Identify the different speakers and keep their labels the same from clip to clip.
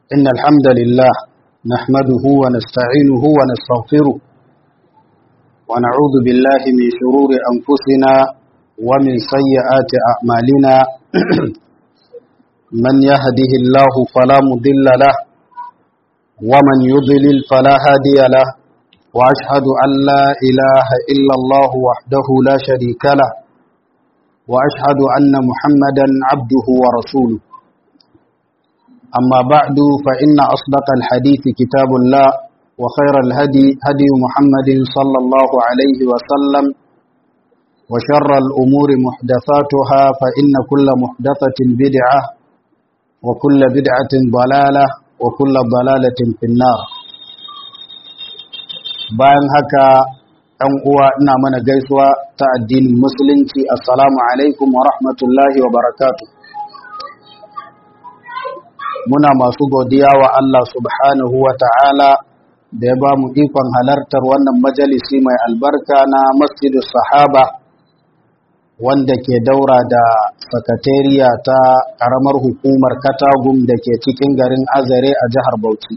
Speaker 1: إن الحمد لله نحمده ونستعينه ونستغفره ونعوذ بالله من شرور أنفسنا ومن سيئات أعمالنا من يهده الله فلا مضل له ومن يضلل فلا هادي له وأشهد أن لا إله إلا الله وحده لا شريك له وأشهد أن محمدا عبده ورسوله أما بعد فإن أصدق الحديث كتاب الله وخير الهدي هدي محمد صلى الله عليه وسلم وشر الأمور محدثاتها فإن كل محدثة بدعة وكل بدعة ضلالة وكل ضلالة في النار bayan haka ɗan uwa ina mana gaisuwa ta addinin musulunci assalamu alaikum wa rahmatullahi wa barakatu muna masu godiya wa Allah subhanahu wa ta'ala da ya ba mu ikon halartar wannan majalisi mai albarka na masjidu sahaba wanda ke daura da sakatariya ta ƙaramar hukumar katagum da ke cikin garin azare a jihar bauchi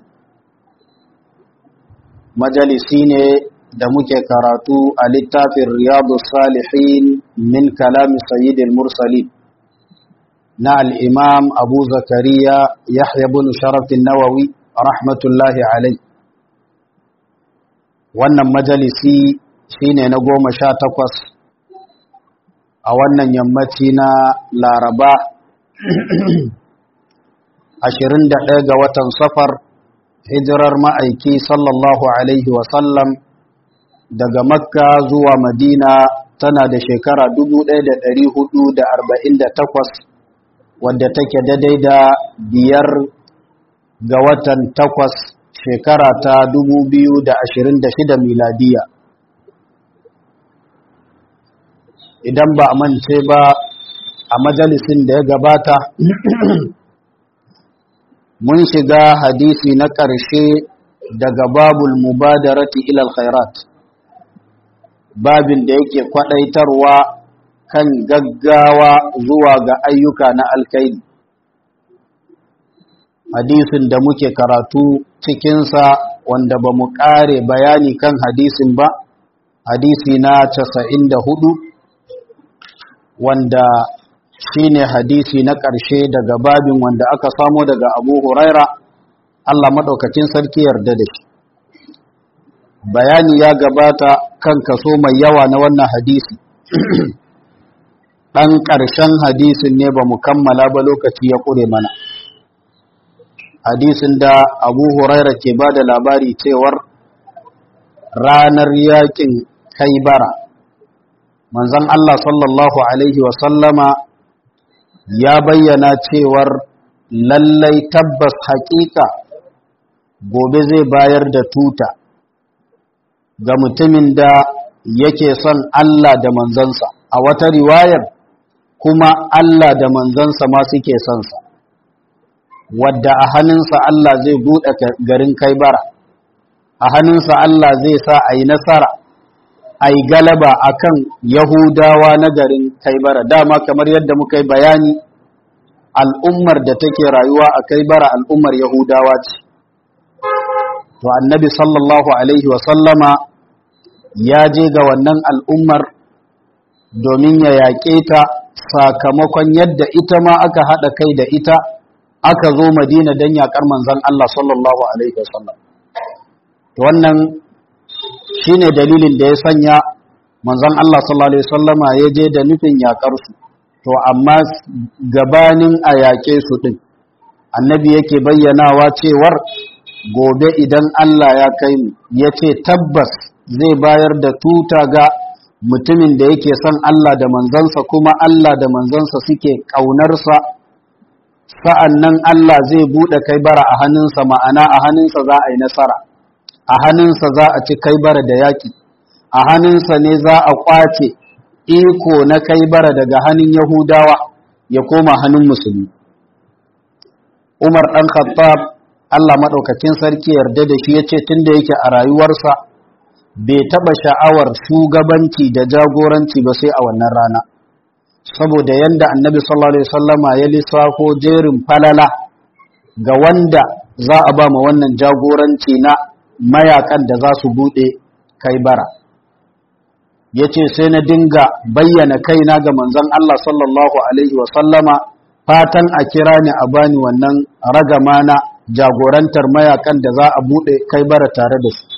Speaker 1: majalisi ne da muke karatu a littafin riyadu salihin min kalami sayyidil mursalin na al'imam abu zakariya yahya bin sharafin nawawi rahmatullahi alai wannan majalisi shine na goma sha takwas a wannan yammaci na laraba 21 ga watan safar hijirar ma'aiki sallallahu Alaihi wasallam daga makka zuwa madina tana da shekara 1448 wadda take daidai da biyar ga watan takwas shekara ta 2026 miladiya idan ba a mance ba a majalisin da ya gabata mun shiga hadisi na ƙarshe daga babul mubadarati ilal khairat babin da yake kwadaitarwa kan gaggawa zuwa ga ayyuka na alkaidi hadisin da muke karatu cikinsa wanda ba mu ƙare bayani kan hadisin ba hadisi na casa'in da hudu wanda shine hadisi na ƙarshe daga babin wanda aka samo daga abu huraira Allah maɗaukacin sarki yarda da shi bayani ya gabata kan kaso mai yawa na wannan hadisi ɗan ƙarshen hadisin ne ba mu kammala ba lokaci ya ƙure mana hadisin da abu huraira ke ba da labari cewar ranar yakin kaibara manzon Allah sallallahu alaihi wasallama ya bayyana cewar lallai tabbas haƙiƙa gobe zai bayar da tuta ga mutumin da yake son Allah da manzansa a wata riwayar kuma Allah da manzansa ma suke son sa wadda a hannunsa Allah zai buɗe garin kaibara a hannunsa Allah zai sa a yi nasara a yi galaba a kan Yahudawa na garin Kaibara dama kamar yadda muka yi bayani al'ummar da take rayuwa a Kaibara al'ummar Yahudawa ce. To, annabi sallallahu Alaihi wasallama ya je ga wannan al'ummar domin ya yaƙe ta sakamakon yadda ita ma aka haɗa kai da ita aka zo Madina don yaƙar manzan Allah sallallahu Alaihi wasallam. Wannan shi ne dalilin da ya sanya manzon Allah sallallahu Alaihi wasallama ya je da nufin yaƙarsu to amma gabanin a yaƙe su ɗin annabi yake bayyanawa cewar gobe idan Allah ya kai mu ya ce tabbas zai bayar da tuta ga mutumin da yake son Allah da manzansa kuma Allah da manzansa suke ƙaunarsa sa'an nan Allah zai buɗe kai bara a hannunsa ma'ana a hannunsa za a yi nasara a hannunsa za a ci kaibara da yaƙi a hannunsa ne za a ƙwace iko na kaibara daga hannun yahudawa ya koma hannun musulmi umar ɗan khattab allah maɗaukakin sarki yarda da shi ya ce tun da yake a rayuwarsa bai taɓa sha'awar shugabanci da jagoranci ba sai a wannan rana saboda yanda annabi sallallahu alaihi wasallama ya lissafo jerin falala ga wanda za a ba ma wannan jagoranci na mayakan da za su buɗe kai bara ya ce sai na dinga bayyana kaina ga manzon Allah sallallahu Alaihi wasallama fatan a kira ni a bani wannan ragama na jagorantar mayakan da za a buɗe kai bara tare da su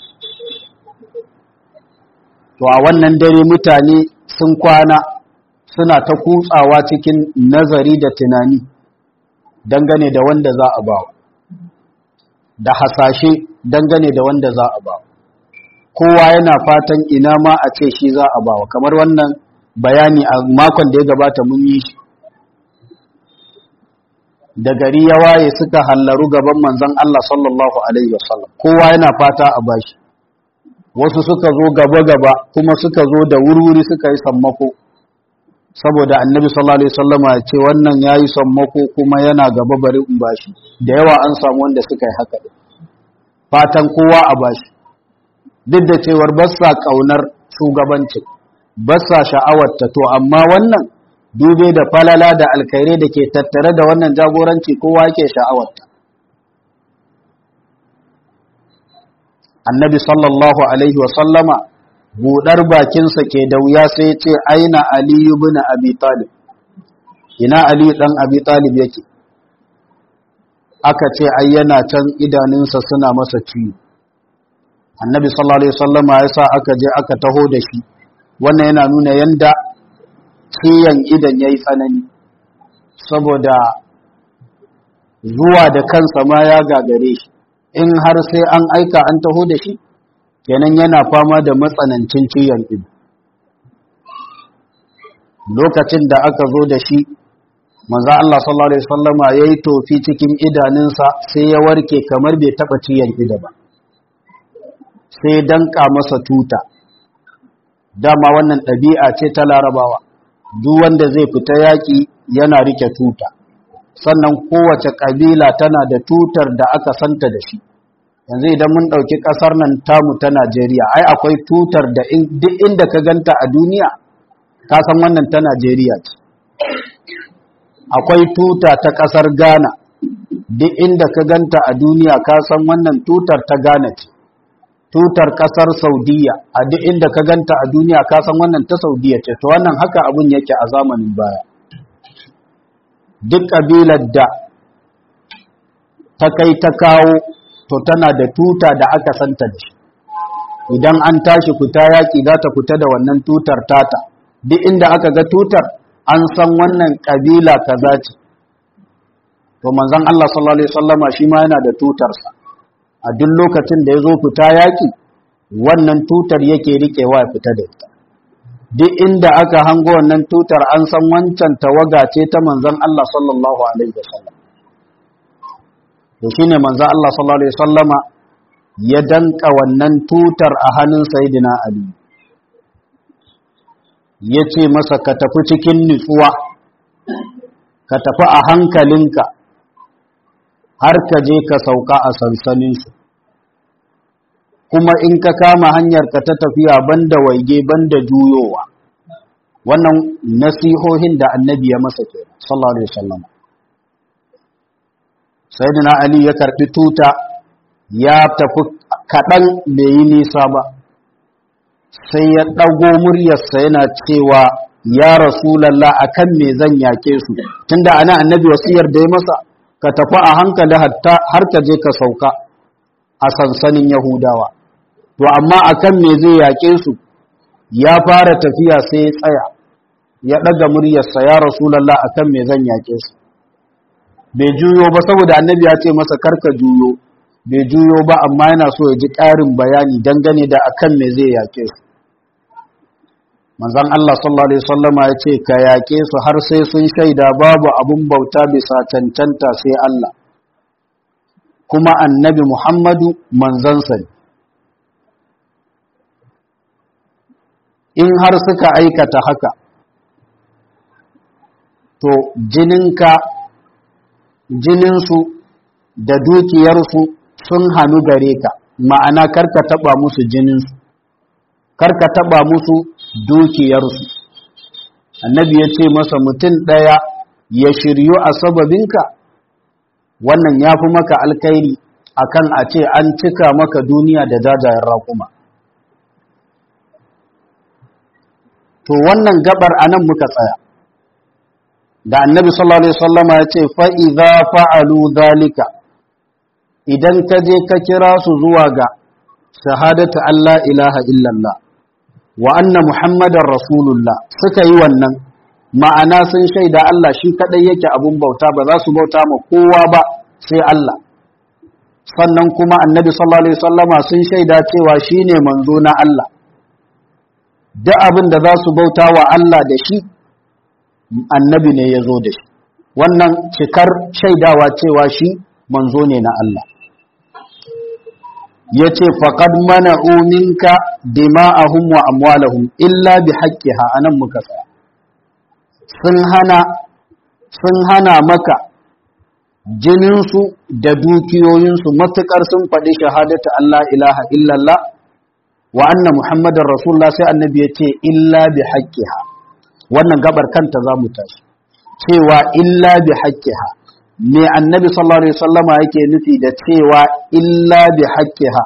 Speaker 1: to a wannan dare mutane sun kwana suna ta kutsawa cikin nazari da tunani dangane da wanda za a bawa da hasashe dangane da wanda za a bawa kowa yana fatan ina ma a ce shi za a bawa kamar wannan bayani a makon da ya gabata mun yi shi da gari ya waye suka hallaru gaban manzon Allah sallallahu alaihi wasallam kowa yana fata a bashi wasu suka zo gaba-gaba kuma suka zo da wurwuri suka yi sammako saboda annabi sallallahu alaihi wasallama ya ce wannan yayi sammako kuma yana gaba bari in bashi da yawa an samu wanda suka yi haka fatan kowa a bashi duk da cewar ba sa kaunar shugabanci ba sa sha'awar ta to amma wannan dube da falala da alkhairai da ke tattare da wannan jagoranci kowa yake sha'awar ta annabi sallallahu alaihi wasallama buɗar bakinsa ke da wuya sai ce aina aliyu bin abi talib ina aliyu ɗan abi talib yake aka ce ai yana can idanunsa suna masa ciwo annabi sallallahu alaihi wasallama ya sa aka je aka taho da shi wannan yana nuna yanda ciyan idan yayi tsanani saboda zuwa da kansa ma ya gagare shi in har sai an aika an taho da shi kenan yana fama da matsanancin ciyan ido lokacin da aka zo da shi manzo Allah sallallahu alaihi wasallama yayi tofi cikin idanunsa sai ya warke kamar bai taba ciyan ido ba sai danka masa tuta dama wannan ɗabi'a ce ta larabawa duk wanda zai fita yaƙi yana rike tuta sannan kowace ƙabila tana da tutar da aka santa da shi yanzu idan mun ɗauki ƙasar nan tamu ta Najeriya ai akwai tutar da duk inda ka ganta a duniya ka san wannan ta Najeriya ce akwai tuta ta ƙasar Ghana duk inda ka ganta a duniya ka san wannan tutar ta Ghana ce tutar ƙasar Saudiya a duk inda ka ganta a duniya ka san wannan ta Saudiya ce to wannan haka abun yake a zamanin baya duk ƙabilar da ta kai ta kawo to tana da tuta da aka santa da shi idan an tashi fita yaƙi za ta fita da wannan tutar tata duk inda aka ga tutar an san wannan ƙabila kaza ce to manzon Allah sallallahu alaihi wasallama shi ma yana da tutarsa a duk lokacin da ya zo fita yaƙi wannan tutar yake riƙewa ya fita da ita duk inda aka hango wannan tutar an san wancan tawaga ce ta manzon Allah sallallahu alaihi wasallam to shine manzon Allah sallallahu alaihi wasallama ya danka wannan tutar a hannun sayyidina Ali yace masa ka tafi cikin nutsuwa ka tafi a hankalinka har ka je ka sauka a sansanin su kuma in ka kama hanyar ka ta tafiya banda waige banda juyowa wannan nasihohin da annabi ya masa ke sallallahu alaihi wasallam sayyidina ali ya karbi tuta ya tafi kadan bai yi nisa ba sai ya dago muryarsa yana cewa ya rasulullah akan me zan yake su tunda ana annabi wasiyar da ya masa ka tafi a hankali har ka je ka sauka a sansanin yahudawa to amma akan me zai yaƙe su ya fara tafiya sai ya tsaya ya ɗaga muryarsa ya rasulallah akan me zan yaƙe su bai juyo ba saboda annabi ya ce masa karka juyo bai juyo ba amma yana so ya ji ƙarin bayani dangane da akan me zai yaƙe su manzon Allah sallallahu alaihi wasallama ya ce ka yaƙe su har sai sun shaida babu abun bauta bisa cancanta sai Allah kuma annabi Muhammadu manzansa ne in har suka aikata haka to jininka jininsu da dukiyarsu sun hannu gare ka ma'ana karka taba musu jininsu karka taba musu dukiyarsu annabi ya ce masa mutum ɗaya ya shiryu a sababinka wannan ya fi maka alkairi akan a ce an cika maka duniya da jajayen raƙuma to wannan gabar anan muka tsaya da annabi sallallahu alaihi wasallama ya ce fa idza fa'alu dhalika idan ka je ka kira su zuwa ga shahadatu Allah ilaha illallah wa anna muhammadar rasulullah suka yi wannan ma'ana sun shaida Allah shi kadai yake abun bauta ba za su bauta ma kowa ba sai Allah sannan kuma annabi sallallahu alaihi wasallama sun shaida cewa shine manzo na Allah duk abin da za su bauta wa Allah da shi annabi ne ya zo da shi wannan cikar shaidawa cewa shi manzo ne na Allah ya ce faƙad mana uminka dima'ahum wa amwalahum illa bi haƙƙiha a nan muka tsaya sun hana sun hana maka jininsu da dukiyoyinsu matuƙar sun faɗi shahadata Allah ilaha illallah wa anna muhammadar rasulullah sai annabi ya ce illa bi haƙƙiha wannan gabar kanta za mu tashi cewa illa bi haƙƙiha me annabi sallallahu alaihi wasallama yake nufi da cewa illa bi haqqiha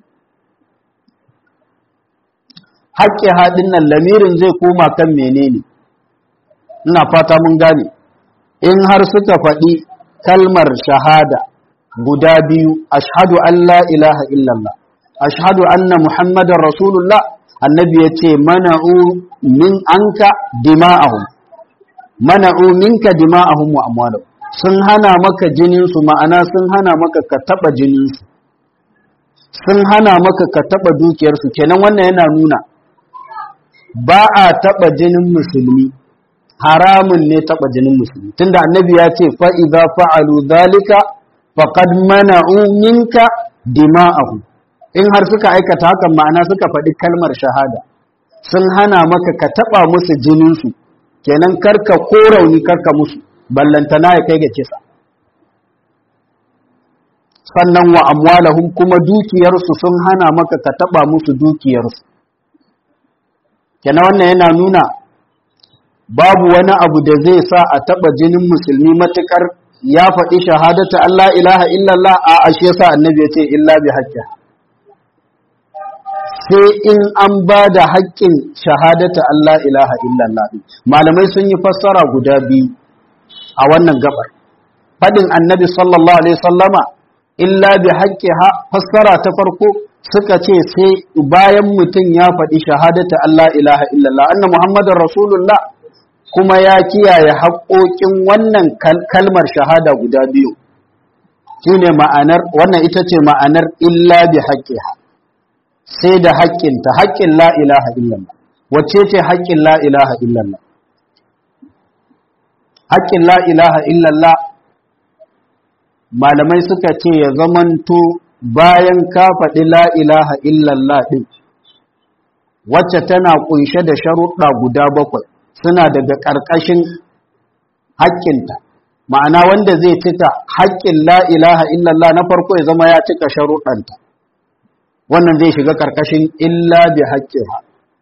Speaker 1: haqqiha din nan lamirin zai koma kan menene ina fata mun gane in har suka faɗi kalmar shahada guda biyu ashhadu an la ilaha illallah ashhadu anna muhammadar rasulullah annabi ya ce mana'u min anka dima'ahum mana'u minka dima'ahum wa amwalahum sun hana maka jininsu ma'ana sun hana maka ka taɓa jininsu sun hana maka ka taɓa dukiyarsu kenan wannan yana nuna ba a taɓa jinin musulmi haramun ne taɓa jinin musulmi tunda annabi ya ce fa'iza fa'alu zalika faƙad mana'u minka dima'ahu in har suka aikata hakan ma'ana suka faɗi kalmar shahada sun hana maka ka taɓa musu jininsu kenan karka ko rauni karka musu ballantana ya kai ga kisa sannan wa amwalahum kuma dukiyarsu sun hana maka ka taba musu dukiyarsu kenan wannan yana nuna babu wani abu da zai sa a taba jinin musulmi matukar ya faɗi shahadata Allah ilaha illallah a ashe yasa annabi ya ce illa bi haqqi sai in an ba da haƙƙin shahadata Allah ilaha illallah malamai sun yi fassara guda biyu a wannan gabar fadin annabi sallallahu alaihi sallama illa bi haqqiha fassara ta farko suka ce sai bayan mutum ya faɗi shahadata Allah ilaha illallah anna muhammadar rasulullah kuma ya kiyaye haƙoƙin wannan kalmar shahada guda biyu shine ma'anar wannan ita ce ma'anar illa bi haqqiha sai da haƙƙinta haƙƙin la ilaha illallah wacce ce haƙƙin la ilaha illallah haƙƙin la ilaha illallah malamai suka ce ya zamanto bayan ka faɗi la ilaha illallah ɗin wacce tana ƙunshe da sharuɗa guda bakwai suna daga ƙarƙashin haƙƙinta ma'ana wanda zai cika haƙƙin la ilaha illallah na farko ya zama ya cika sharuɗanta wannan zai shiga ƙarƙashin illa bi haƙƙiha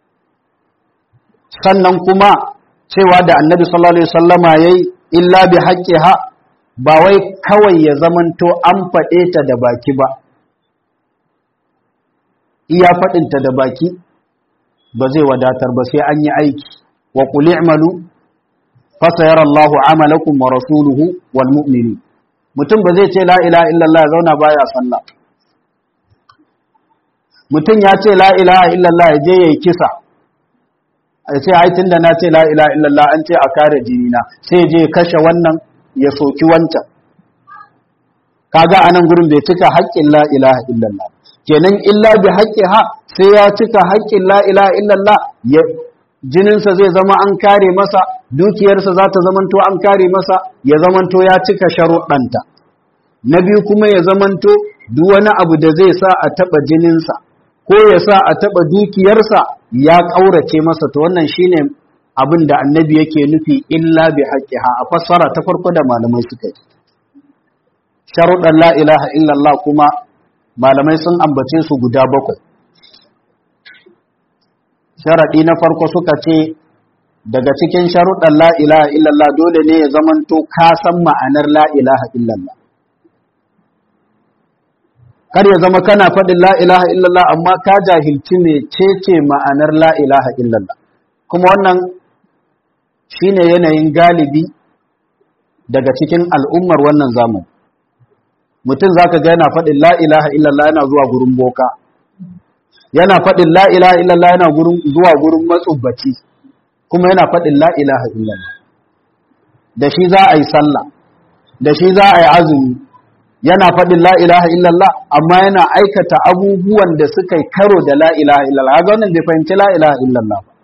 Speaker 1: sannan kuma cewa da annabi sallallahu alaihi wasallama yayi illa bi haqqiha ba wai kawai ya zamanto an faɗe ta da baki ba iya faɗin ta da baki ba zai wadatar ba sai an yi aiki wa qul i'malu fa sayara Allahu amalakum wa rasuluhu wal mu'minin mutum ba zai ce la ilaha illallah ya zauna baya sallah mutum ya ce la ilaha illallah ya je yayi kisa a ce ai tunda na ce la ilaha illallah an ce a kare jinina sai je kashe wannan ya soki wancan kaga anan gurin bai cika haƙƙin la ilaha illallah kenan illa bi haqqiha sai ya cika haƙƙin la ilaha illallah ya jininsa zai zama an kare masa dukiyarsa za ta zamanto an kare masa ya zamanto ya cika sharuɗanta na biyu kuma ya zamanto duk wani abu da zai sa a taɓa jininsa ko ya sa a taɓa dukiyarsa ya ƙaurace masa to wannan shine abin da annabi yake nufi illa bi haqqiha a fassara ta farko da malamai suka yi sharuɗan la ilaha illallah kuma malamai sun ambace su guda bakwai sharaɗi na farko suka ce daga cikin sharuɗan la ilaha illallah dole ne ya zamanto ka san ma'anar la ilaha illallah kar ya zama kana faɗin la ilaha illallah amma ka jahilci me cece ma'anar la ilaha illallah kuma wannan shine yanayin galibi daga cikin al'ummar wannan zamani mutum zaka ga yana faɗin la ilaha illallah yana zuwa gurin boka yana faɗin la ilaha illallah yana zuwa gurin matsubbaci kuma yana faɗin la ilaha illallah da shi za a yi sallah da shi za a yi azumi yana faɗin la ilaha illallah amma yana aikata abubuwan da suka yi karo da la ilaha illallah ga wannan bai fahimci la ilaha illallah ba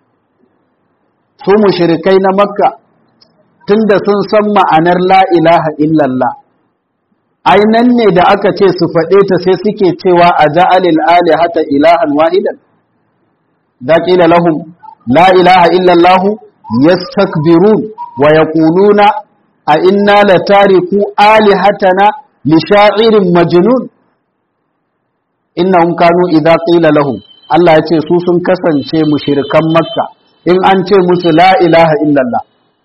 Speaker 1: su mushrikai na makka tunda sun san ma'anar la ilaha illallah ainan ne da aka ce su faɗe ta sai suke cewa a ja'alil alihata ilahan wahidan da qila lahum la ilaha illallah yastakbirun wa yaquluna a inna latariku alihatana li sha'irin majnun innahum kanu idza qila lahum Allah ya ce su sun kasance mushrikan makka in an ce musu la ilaha illallah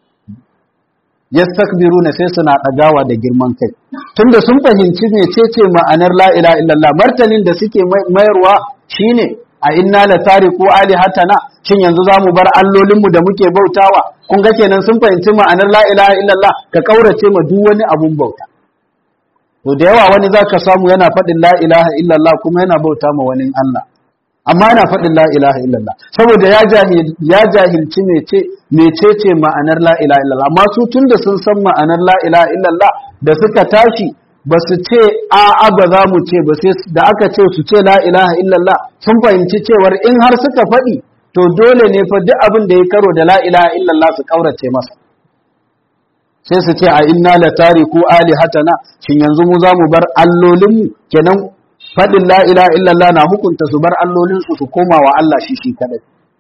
Speaker 1: yastakbiruna sai suna dagawa da girman kai tunda sun fahimci mecece ma'anar la ilaha illallah martanin da suke mayarwa shine a inna la tariku alihatana shin yanzu zamu bar allolinmu da muke bautawa kun ga kenan sun fahimci ma'anar la ilaha illallah ka kaurace ma duk wani abun bauta to da yawa wani zaka samu yana faɗin la ilaha illallah kuma yana bauta ma wani Allah amma yana faɗin la ilaha illallah saboda ya jahil ya jahilci mece mecece ma'anar la ilaha illallah amma su tunda sun san ma'anar la ilaha illallah da suka tashi ba su ce a'a ba za mu ce ba sai da aka ce su ce la ilaha illallah sun fahimci cewar in har suka faɗi to dole ne fa duk abin da ya karo da la ilaha illallah su kaurace masa sai su ce a inna la tariku alihatana shin yanzu mu za mu bar allolinmu kenan faɗin la ilaha illallah na hukunta su bar allolinsu su koma wa Allah shi shi kadai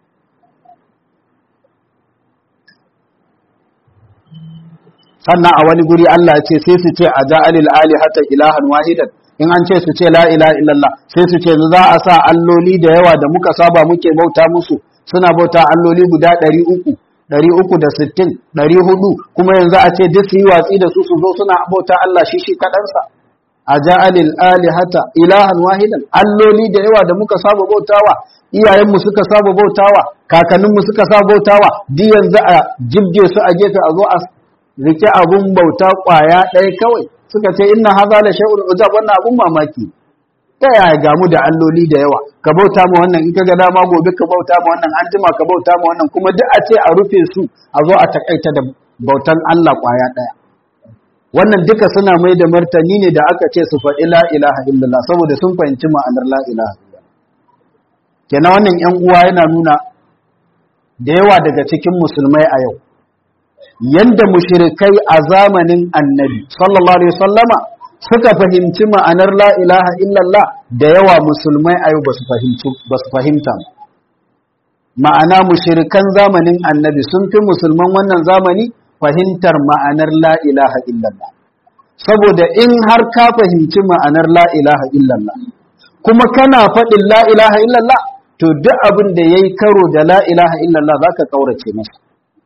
Speaker 1: sannan a wani guri Allah ya ce sai su ce a ja'alil alihata ilahan wahidan in an ce su ce la ilaha illallah sai su ce za a sa alloli da yawa da muka saba muke bauta musu suna bauta alloli guda ɗari uku ɗari uku da sittin ɗari hudu kuma yanzu a ce duk su yi watsi da su su zo suna bauta Allah shi shi kaɗansa a ja'alil alihata ilahan wahidan alloli da yawa da muka saba bautawa iyayenmu suka saba bautawa kakanninmu suka saba bautawa duk yanzu a jibge su a gefe a zo a rike abun bauta kwaya ɗaya kawai suka ce inna haza la shay'un ujab wannan abun mamaki ta yaya gamu da alloli da yawa ka bauta ma wannan in ka ga dama gobe ka bauta ma wannan an jima ka bauta ma wannan kuma duk a ce a rufe su a zo a takaita da bautan Allah kwaya ɗaya wannan duka suna mai da martani ne da aka ce su faɗi la ilaha illallah saboda sun fahimci ma'anar la ilaha illallah kenan wannan yan uwa yana nuna da yawa daga cikin musulmai a yau yanda mushrikai a zamanin annabi sallallahu alaihi wasallama suka fahimci ma'anar la ilaha illallah da yawa musulmai a yau ba su fahimci ba su fahimta ma'ana mushrikan zamanin annabi sun fi musulman wannan zamani fahimtar ma'anar la ilaha illallah saboda in har ka fahimci ma'anar la ilaha illallah kuma kana faɗin la ilaha illallah to duk abin da yayi karo da la ilaha illallah zaka kaurace masa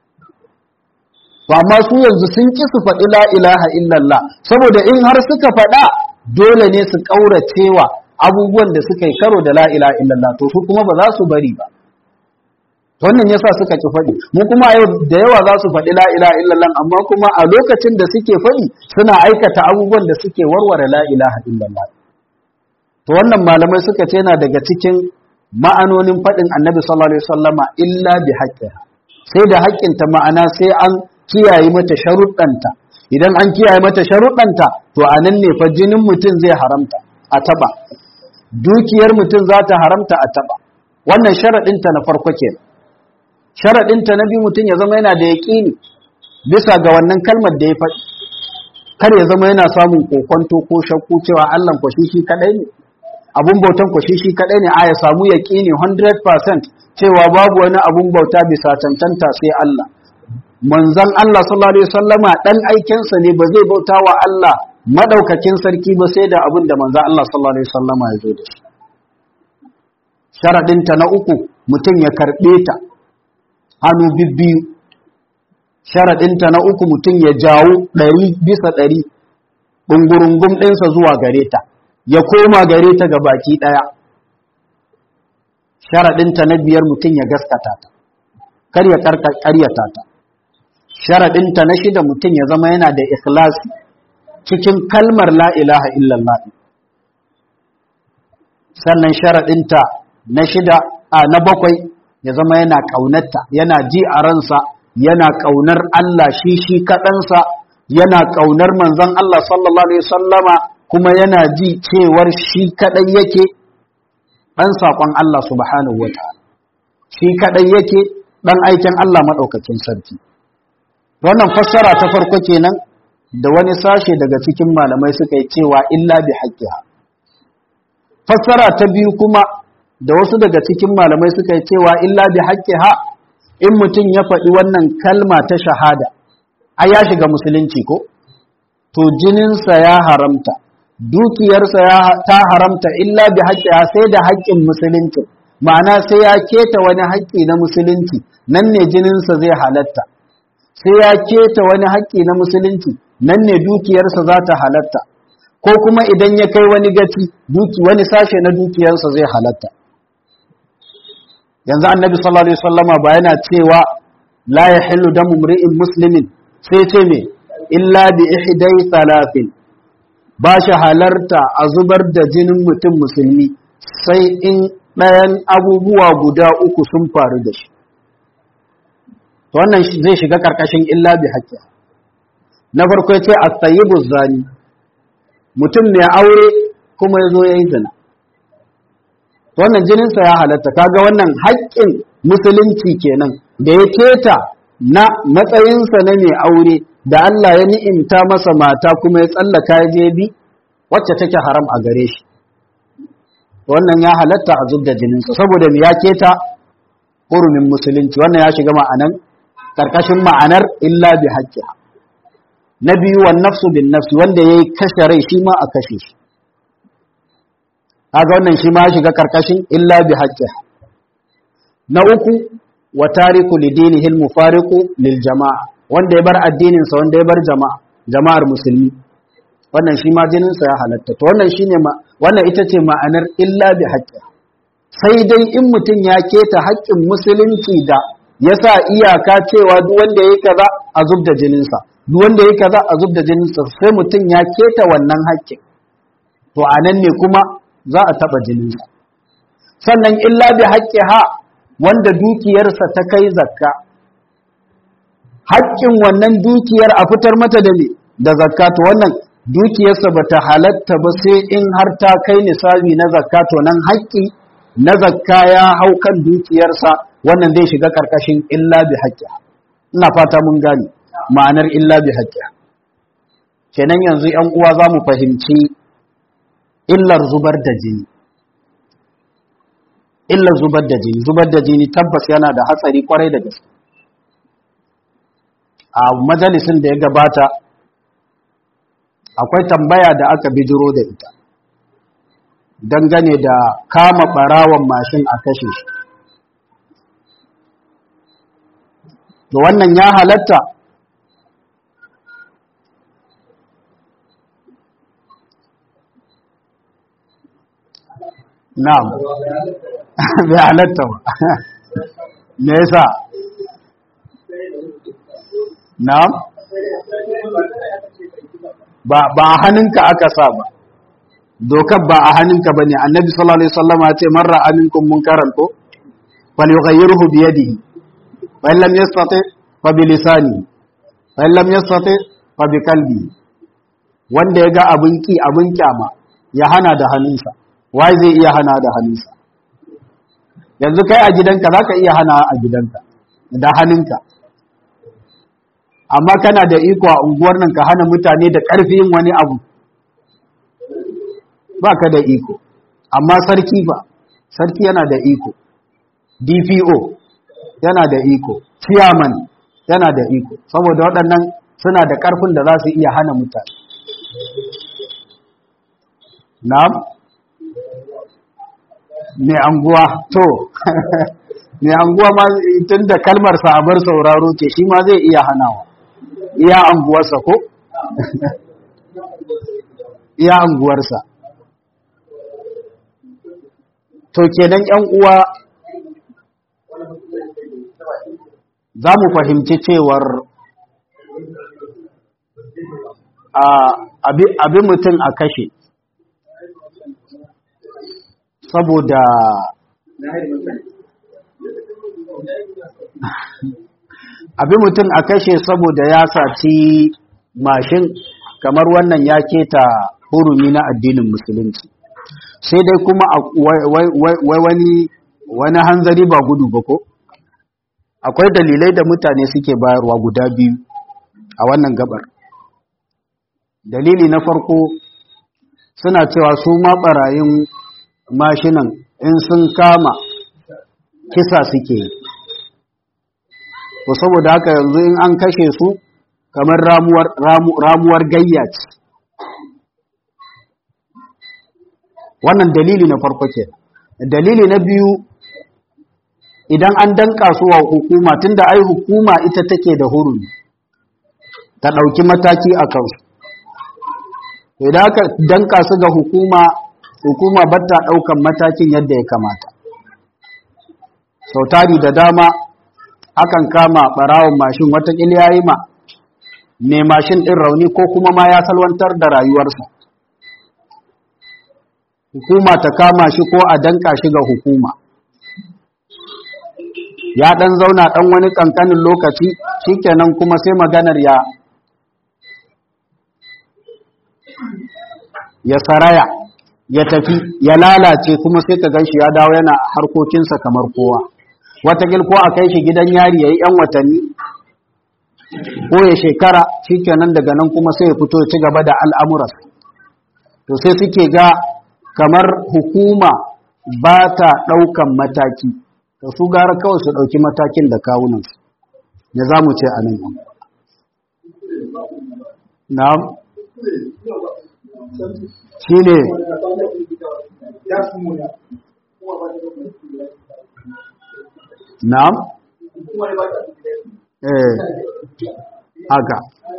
Speaker 1: to amma su yanzu sun ki su faɗi la ilaha illallah saboda in har suka faɗa dole ne su ƙauracewa abubuwan da suka yi karo da la ilaha illallah to su kuma ba za su bari ba wannan yasa suka ki faɗi mu kuma yau da yawa za su faɗi la ilaha illallah amma kuma a lokacin da suke faɗi suna aikata abubuwan da suke warware la ilaha illallah to wannan malamai suka ce yana daga cikin ma'anonin faɗin annabi sallallahu alaihi wasallama illa bi haqqiha sai da haƙƙinta ma'ana sai an kiyaye mata sharuɗanta idan an kiyaye mata sharuɗanta to a nan ne fa jinin mutum zai haramta a taɓa dukiyar mutum za ta haramta a taɓa wannan sharaɗinta na farko ke sharaɗinta na biyu mutum ya zama yana da yaƙini bisa ga wannan kalmar da ya faɗi kar ya zama yana samun kokonto ko shakku cewa Allah kwashi shi kaɗai ne abun bautan kwashi shi kaɗai ne a ya samu yaƙini 100% cewa babu wani abun bauta bisa cancanta sai Allah manzon Allah sallallahu alaihi wasallama dan aikensa ne ba zai bauta wa Allah madaukakin sarki ba sai da abin da manzon Allah sallallahu alaihi wasallama ya zo da shi sharadin ta na uku mutum ya karbe ta hannu bibbiyu sharadin ta na uku mutum ya jawo ɗari bisa ɗari ɗungurungum ɗinsa zuwa gare ta ya koma gare ta ga baki ɗaya sharaɗinta na biyar mutum ya gaskata ta kar ya ƙaryata ta sharaɗinta na shida mutum ya zama yana da ikhlasi cikin kalmar la ilaha illallah sannan sharaɗinta na shida a na bakwai ya zama yana ƙaunarta yana ji a ransa yana ƙaunar Allah shi shi kaɗansa yana ƙaunar manzon Allah sallallahu alaihi sallama kuma yana ji cewar shi kaɗai yake ɗan saƙon Allah subhanahu wa ta'ala shi kaɗai yake ɗan aikin Allah maɗaukakin sarki wannan fassara ta farko kenan da wani sashe daga cikin malamai suka yi cewa illa bi haqqiha fassara ta biyu kuma da wasu daga cikin malamai suka yi cewa illa bi haqqiha in mutum ya faɗi wannan kalma ta shahada a ya shiga musulunci ko to jininsa ya haramta dukiyarsa ya ta haramta illa bi haqqiha sai da haƙƙin musulunci ma'ana sai ya keta wani haƙƙi na musulunci nan ne jininsa zai halatta sai ya keta wani haƙƙi na musulunci nan ne dukiyarsa za ta halatta ko kuma idan ya kai wani gaci duki wani sashe na dukiyarsa zai halatta yanzu annabi sallallahu alaihi wasallama ba yana cewa la yahillu damu mri'in muslimin sai ce me illa bi ihdai thalathin ba shi halarta a zubar da jinin mutum musulmi sai in ɗayan abubuwa guda uku sun faru da shi to wannan zai shiga karkashin illa bi haƙƙi na farko ya ce at-tayyibu zani mutum ne aure kuma ya zo ya yi zina to wannan jininsa ya halatta kaga wannan haƙƙin musulunci kenan da ya keta na matsayinsa na mai aure da Allah ya ni'imta masa mata kuma ya tsallaka ya je bi wacce take haram a gare shi wannan ya halatta a zub da jininsa saboda me ya keta hurumin musulunci wannan ya shiga ma'anan karkashin ma'anar illa bi haqqiha na biyu wan nafsu bin nafsi wanda yayi kashe rai shi ma a kashe shi kaga wannan shi ma ya shiga karkashin illa bi haqqiha na uku wa tariku lidinihi al mufariqu lil jama'a wanda ya bar addinin sa wanda ya bar jama'a jama'ar musulmi wannan shi ma jinin sa ya halatta to wannan shine ma wannan ita ce ma'anar illa bi haqqiha sai dai in mutum ya keta haƙƙin musulunci da ya sa iyaka cewa duk wanda ya kaza a zub da jininsa duk wanda ya kaza a zub da jininsa sai mutum ya keta wannan haƙƙin to a nan ne kuma za a taɓa jininsa sannan illa bi haƙƙi ha wanda dukiyarsa ta kai zakka haƙƙin wannan dukiyar a fitar mata da ne da zakka to wannan dukiyarsa ba ta halatta ba sai in har ta kai nisabi na zakka to nan haƙƙi na zakka ya hau kan dukiyarsa wannan zai shiga karkashin illa bi haƙƙiha ina fata mun gane ma'anar illa bi haƙƙiha kenan yanzu 'yan uwa za mu fahimci illar zubar da jini illar zubar da jini zubar da jini tabbas yana da hatsari kwarai da gaske a majalisin da ya gabata akwai tambaya da aka bijiro da ita dangane da kama barawan mashin a kashe shi to wannan ya halatta na'am bai halatta ba me yasa na'am ba ba a hannunka aka sa ba dokar ba a hannunka bane annabi sallallahu alaihi wasallam ya ce man ra'a minkum munkaran ko falyughayyirhu bi yadihi fa in lam yastati fa bi lisani fa in lam yastati fa bi qalbi wanda ya ga abin ki abin kyama ya hana da hannunsa wai zai iya hana da hannunsa yanzu kai a gidanka zaka iya hana a gidanka da hannunka amma kana da iko a unguwar nan ka hana mutane da ƙarfin wani abu ba ka da iko amma sarki ba sarki yana da iko dpo yana da iko chairman yana da iko saboda waɗannan suna da ƙarfin da za su iya hana mutane na'am mai anguwa to mai anguwa ma tun da kalmar sa'abar sauraro ke shi ma zai iya hanawa iya anguwarsa ko iya anguwarsa to kenan ‘yan uwa za mu fahimci cewar abin mutum a kashe saboda abin mutum a kashe saboda ya saci mashin kamar wannan ya keta hurumi na addinin musulunci sai dai kuma wani wani hanzari ba gudu ba ko akwai dalilai da mutane suke bayarwa guda biyu a wannan gabar dalili na farko suna cewa su ma barayin mashinan in sun kama kisa suke yi to saboda haka yanzu in an kashe su kamar ramuwar, ramuwar gayya ce wannan dalili na farko ke dalili na biyu idan an danka su wa hukuma tunda ai hukuma ita take da hurumi ta ɗauki mataki a kansu idan aka danka su ga hukuma hukuma ba ta ɗaukan matakin yadda ya kamata sau tari da dama akan kama ɓarawon mashin watakila ya yi ma mai mashin ɗin rauni ko kuma ma ya salwantar da rayuwarsa hukuma ta kama shi ko a danka shi ga hukuma ya ɗan zauna ɗan wani ƙanƙanin lokaci shikenan kuma sai maganar ya ya saraya ya tafi ya lalace kuma sai ka gan shi ya dawo yana harkokinsa kamar kowa watakil ko a kai shi gidan yari ya yi 'yan watanni ko ya shekara shikenan daga nan kuma sai ya fito ya ci gaba da al'amuras to sai suke ga kamar hukuma ba ta ɗaukan mataki to su gara kawai su ɗauki matakin da kawunansu ya za mu ce a nan na'am shi ne na'am eh haka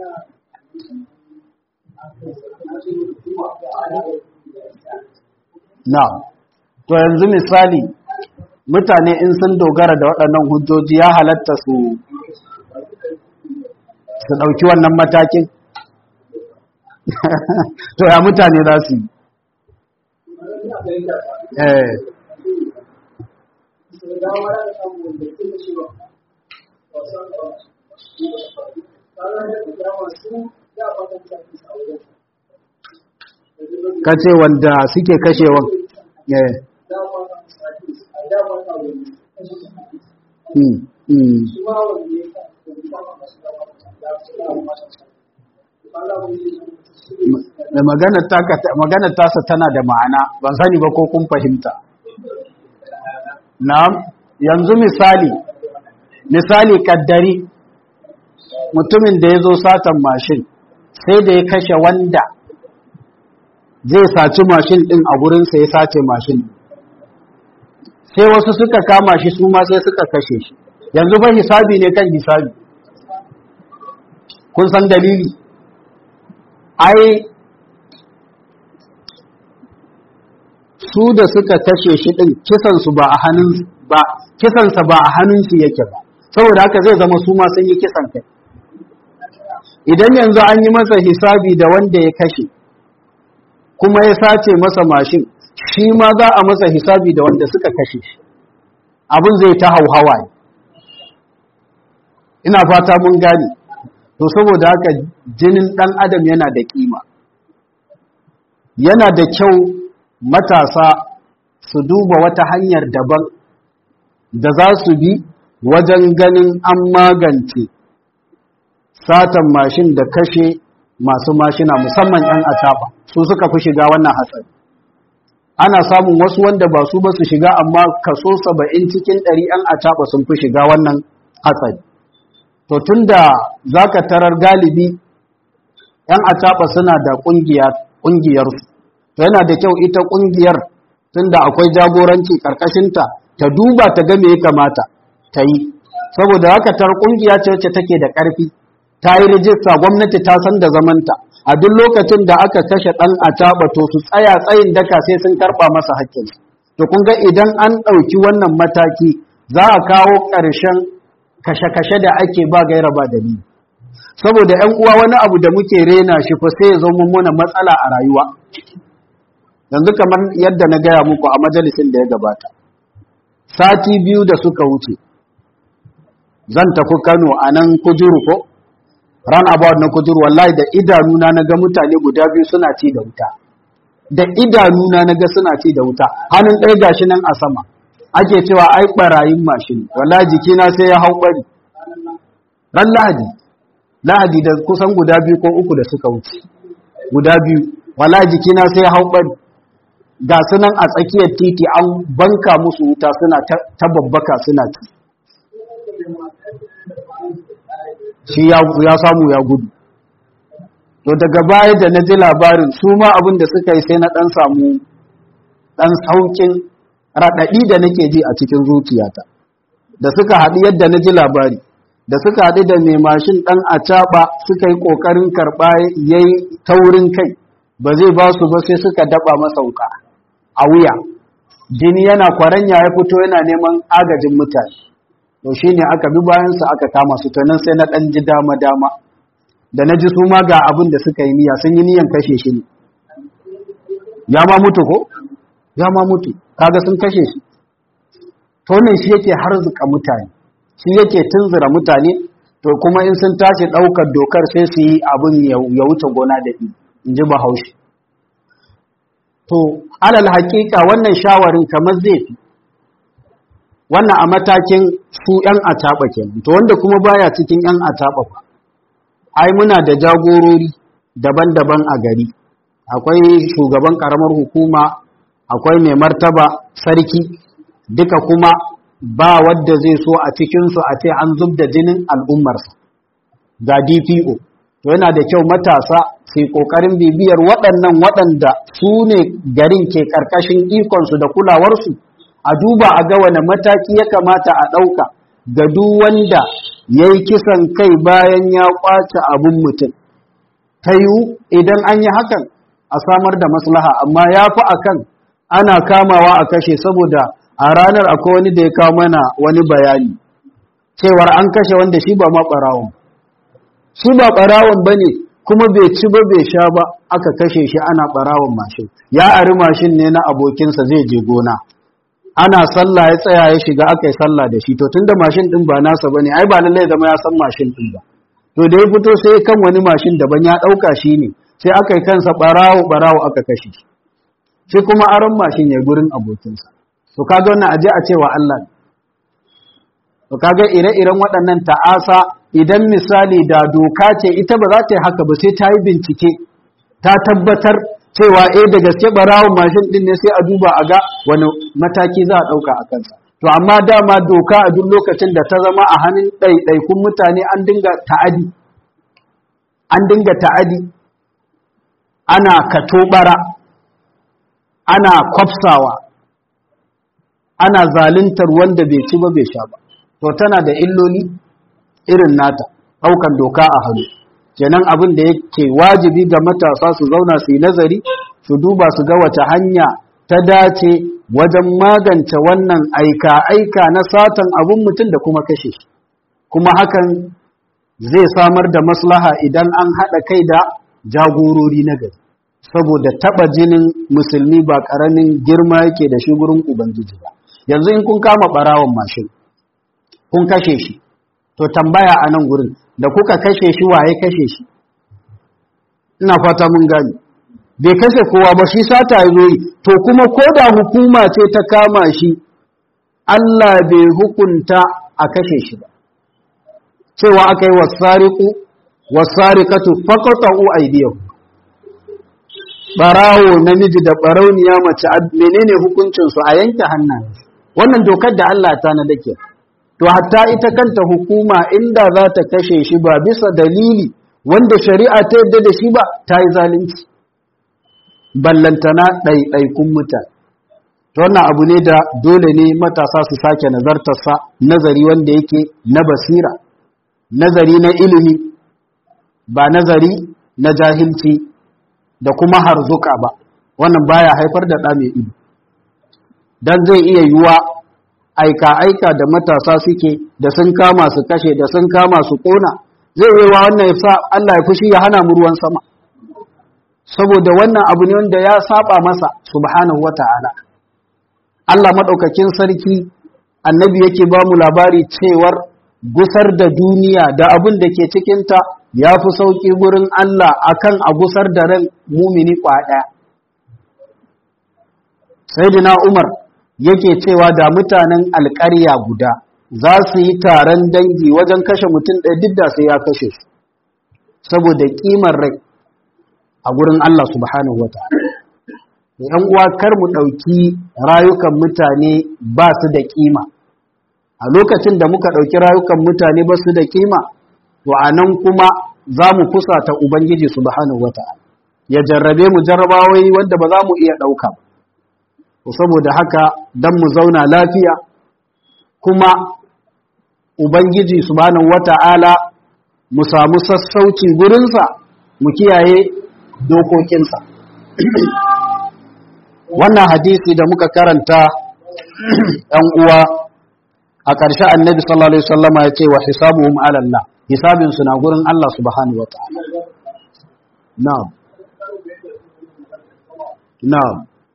Speaker 1: na'am to yanzu misali mutane in sun dogara da waɗannan hujjoji ya halatta su su ɗauki wannan matakin to ya mutane za su yi eh ka ce wanda suke kashewan eh Hmm, hmm. da maganar tasa tana da ma'ana ban sani ba ko kun fahimta na'am yanzu misali misali kaddari mutumin da ya zo satan mashin sai da ya kashe wanda zai saci mashin din a gurinsa ya sace mashin sai wasu suka kama shi su ma sai suka kashe shi yanzu ba hisabi ne kan hisabi kun san dalili ai su da suka kashe shi din kisansu ba a hannun ba kisansa ba a hannunsu yake ba saboda haka zai zama su ma sun yi kisan kai idan yanzu an yi masa hisabi da wanda ya kashe kuma ya sace masa mashin shi ma za a masa hisabi da wanda suka kashe shi abin zai ta hauhawa ina fata mun gane to saboda haka jinin ɗan adam yana da ƙima yana da kyau matasa su duba wata hanyar daban da za su bi wajen ganin an magance satan mashin da kashe masu mashina musamman 'yan ataba su suka fi shiga wannan hatsari ana samun wasu wanda ba su ba su shiga amma kaso saba'in cikin ɗari 'yan ataba sun fi shiga wannan hatsari to tunda za ka tarar galibi 'yan ataba suna da ƙungiyarsu to yana da kyau ita ƙungiyar tunda akwai jagoranci ƙarƙashinta ta duba ta ga me ya kamata ta yi saboda haka tar ƙungiya ce wacce take da ƙarfi ta yi rijista gwamnati ta san da zamanta a duk lokacin da aka kashe ɗan a to su tsaya tsayin daka sai sun karɓa masa haƙƙinsa to kun ga idan an ɗauki wannan mataki za a kawo ƙarshen kashe-kashe da ake ba gaira ba dalili saboda ‘yan uwa wani abu da muke rena shi fa sai ya zama mana matsala a rayuwa yanzu kamar yadda na gaya muku a majalisin da ya gabata sati biyu da suka wuce zan tafi kano a nan kujuru ko ran about na kujuru wallahi da idanuna na ga mutane guda biyu suna ci da wuta da idanuna na ga suna ci da wuta hannun ɗaya gashi nan a sama ake cewa ai ɓarayin mashin wallahi jikina sai ya hau ɓari ran lahadi lahadi da kusan guda biyu ko uku da suka wuce guda biyu wallahi jikina sai ya hau ɓari ga su nan a tsakiyar titi an banka musu wuta suna ta babbaka suna ci shi ya samu ya gudu to daga baya da na ji labarin su ma abin da suka yi sai na ɗan samu ɗan saukin raɗaɗi da nake ji a cikin zuciyata da suka haɗu yadda na ji labari da suka haɗu da mai mashin ɗan a caɓa suka yi ƙoƙarin karɓa ya yi taurin kai ba zai ba su ba sai suka daɓa masa wuka a wuya jini yana kwaranya ya fito yana neman agajin mutane to shi ne aka bi bayansa aka kama su ta nan sai na ɗan ji dama-dama da na ji su ma ga abin da suka yi niyya sun yi niyan kashe shi ne ya ma mutu ko ya ma mutu kaga sun kashe shi to ne shi yake harzuka mutane shi yake tunzura mutane to kuma in sun tashi ɗaukar dokar sai su yi abin ya wuce gona da in ji bahaushe to alal haƙiƙa wannan shawarin kamar zai fi wannan a matakin su ‘yan ataɓa kenan to wanda kuma baya cikin ‘yan ataɓa ba ai muna da jagorori daban-daban a gari akwai shugaban ƙaramar hukuma akwai mai martaba sarki duka kuma ba wadda zai so a cikinsu a ce an zub da jinin al'ummarsa ga dpo to yana da kyau matasa sai ƙoƙarin bibiyar waɗannan waɗanda su ne garin ke ƙarƙashin ikonsu da kulawarsu a duba a ga wane mataki ya kamata a ɗauka ga duk wanda ya yi kisan kai bayan ya ƙwace abin mutum ta yiwu idan an yi hakan a samar da maslaha amma ya fi a kan ana kamawa a kashe saboda a ranar akwai wani da ya kawo mana wani bayani cewar an kashe wanda shi ba ma ɓarawon shi ba ɓarawon ba ne kuma bai ci ba bai sha ba aka kashe shi ana ɓarawon mashin ya ari mashin ne na abokinsa zai je gona ana sallah ya tsaya ya shiga aka yi sallah da shi to tunda mashin din ba nasa bane ai ba lallai zama ya san mashin din ba to da ya fito sai kan wani mashin daban ya dauka shi ne sai aka yi kansa barawo barawo aka kashe shi shi kuma aron mashin ya gurin abokinsa to kaga wannan aje a cewa Allah to kaga ire-iren waɗannan ta'asa idan misali da doka ce ita ba za ta yi haka ba sai ta yi bincike ta tabbatar cewa eh da gaske barawon mashin din ne sai a duba a ga wani mataki za a ɗauka a kansa to amma dama doka a duk lokacin da ta zama a hannun ɗaiɗaikun mutane an dinga ta'adi an dinga ta'adi ana katobara ana kwafsawa ana zaluntar wanda bai ci ba bai sha ba to tana da illoli irin nata ɗaukan doka a hannu kenan abin da yake wajibi ga matasa su zauna su yi nazari su duba su ga wace hanya ta dace wajen magance wannan aika-aika na satan abin mutum da kuma kashe shi kuma hakan zai samar da maslaha idan an haɗa kai da jagorori na gari saboda taɓa jinin musulmi ba ƙaramin girma yake da shi gurin ubangiji ba yanzu in kun kama ɓarawon mashin kun kashe shi to tambaya a nan gurin da kuka kashe shi waye kashe shi ina fata mun gani bai kashe kowa ba shi sata ya zo yi to kuma ko da hukuma ce ta kama shi Allah bai hukunta a kashe shi ba cewa aka yi wasariku wasarikatu faqatu aydiyahu barawo namiji da barauniya mace menene hukuncin su a yanke hannayen wannan dokar da Allah ta na dake to hatta ita kanta hukuma inda za ta kashe shi ba bisa dalili wanda shari'a ta yadda da shi ba ta yi zalunci ballantana ɗaiɗaikun mutane to wannan abu ne da dole ne matasa su sake nazartarsa nazari wanda yake na basira nazari na ilimi ba nazari na jahilci da kuma harzuka ba wannan baya haifar da ɗa mai ido dan zai iya yiwa aika-aika da matasa suke da sun kama su kashe da sun kama su kona zai yi wa wannan ya sa Allah ya fushi ya hana mu ruwan sama saboda wannan abu ne wanda ya saba masa subhanahu wata'ala Allah madaukakin sarki annabi yake ba mu labari cewar gusar da duniya da abin da ke cikinta ya fi sauƙi gurin Allah akan a gusar da ran mumini kwaɗa sayyidina Umar yake cewa da mutanen alƙarya guda za su yi taron dangi wajen kashe mutum ɗaya duk da sai ya kashe su saboda ƙimar rai a gurin Allah subhanahu wa ta'ala ‘yan uwa kar mu ɗauki rayukan mutane ba su da ƙima a lokacin da muka ɗauki rayukan mutane ba su da ƙima to a nan kuma za mu ta ubangiji subhanahu wa ta'ala ya jarrabe mu jarrabawai wanda ba za mu iya ɗauka ba saboda haka don mu zauna lafiya kuma ubangiji subhanahu wata'ala mu samu sassauci gurinsa mu kiyaye dokokinsa wannan hadisi da muka karanta ɗan uwa a ƙarshe annabi sallallahu alaihi wasallama ya ce wa hisabuhum ala Allah hisabinsu na gurin Allah subhanahu wata'ala na'am na'am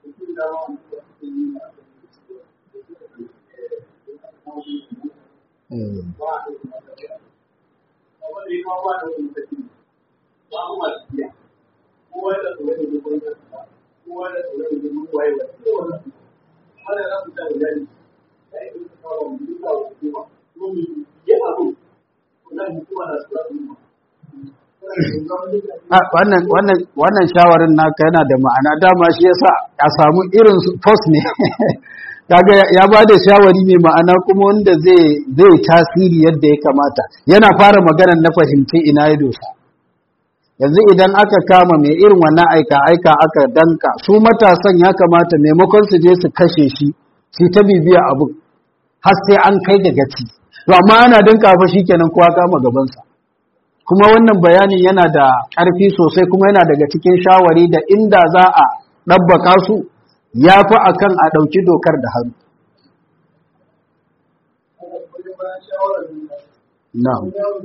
Speaker 1: wannan shawarin naka yana da ma'ana dama shi yasa a samu irin post ne kaga ya ba da shawari mai ma'ana kuma wanda zai zai tasiri yadda ya kamata yana fara maganar na fahimci ina ya dosa yanzu idan aka kama mai irin wannan aika aika aka danka su matasan ya kamata maimakon su je su kashe shi su ta bibiya abu har sai an kai ga gaci to amma ana danka fa shikenan kowa kama gabansa kuma wannan bayanin yana da ƙarfi sosai kuma yana daga cikin shawari da inda za a ɗabbaka su ya fi a kan a ɗauki dokar da hannu. Na'am.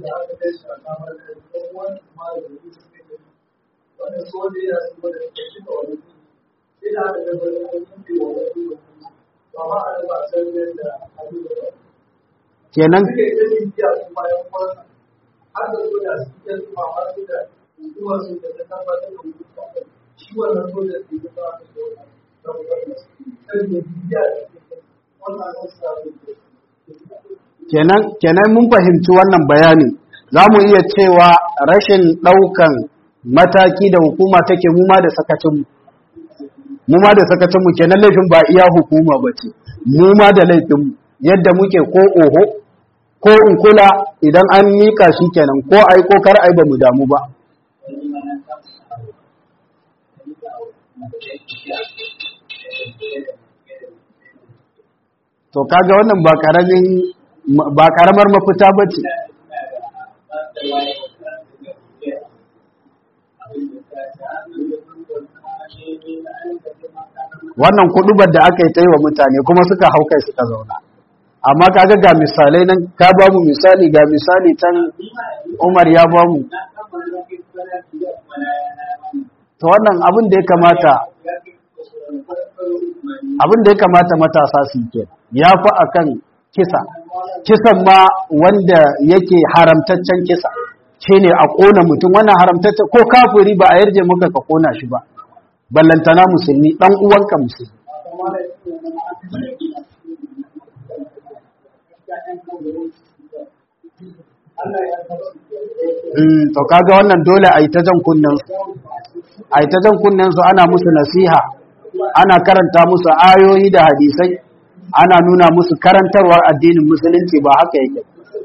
Speaker 1: Kenan har da so da su ke zuwa har su da zuwa su da ta tabbatar da mutum shi wannan so da su ga ta so da kenan kenan mun fahimci wannan bayani za mu iya cewa rashin ɗaukan mataki da hukuma take mu ma da sakacinmu mu ma da sakacinmu kenan laifin ba iya hukuma ba ce mu ma da laifinmu yadda muke ko oho ko in kula idan an mika shi kenan ko ai ko kar ai ba mu damu ba to kaga wannan ba karamin ba karamar mafita bace wannan kudubar da aka yi ta yi wa mutane kuma suka hau kai suka zauna amma kaga ga misalai nan ka ba mu misali ga misali can umar ya ba mu to wannan abin da ya kamata abin da ya kamata matasa su ke ya fi akan kisa kisan ma wanda yake haramtaccen kisa shi ne a ƙona mutum wannan haramtaccen ko kafiri ba a yarje muka ka ƙona shi ba ballantana musulmi ɗan uwanka musulmi to kaga wannan dole a yi ta jan kunnen su a yi ta jan kunnen su ana musu nasiha ana karanta musu ayoyi da hadisai ana nuna musu karantarwar addinin musulunci ba haka yake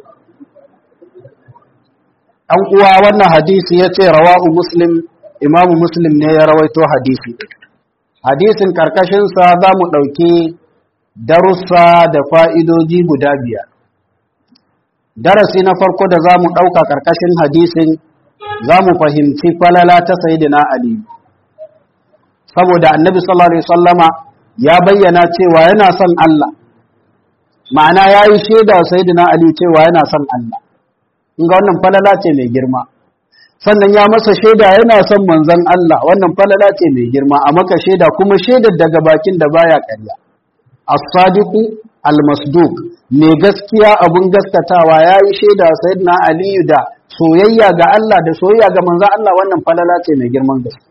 Speaker 1: an uwa wannan hadisi ya ce rawahu muslim imamu muslim ne ya rawaito hadisi hadisin karkashinsa za mu ɗauki darussa da fa'idoji guda biyar darasi na farko da za mu ɗauka ƙarƙashin hadisin za mu fahimci falala ta sayidina Ali saboda annabi sallallahu Alaihi sallama ya bayyana cewa yana son Allah ma'ana ya yi shaida sayyidina Ali cewa yana son Allah in ga wannan falala ce mai girma sannan ya masa shaida yana son manzon Allah wannan falala ce mai girma a maka shaida kuma shaidar daga bakin da baya ƙarya as-sadiqu al-masduq mai gaskiya abun gaskatawa yayi shaida sayyidina Ali da soyayya ga Allah da soyayya ga manzon Allah wannan falala ce mai girman gaske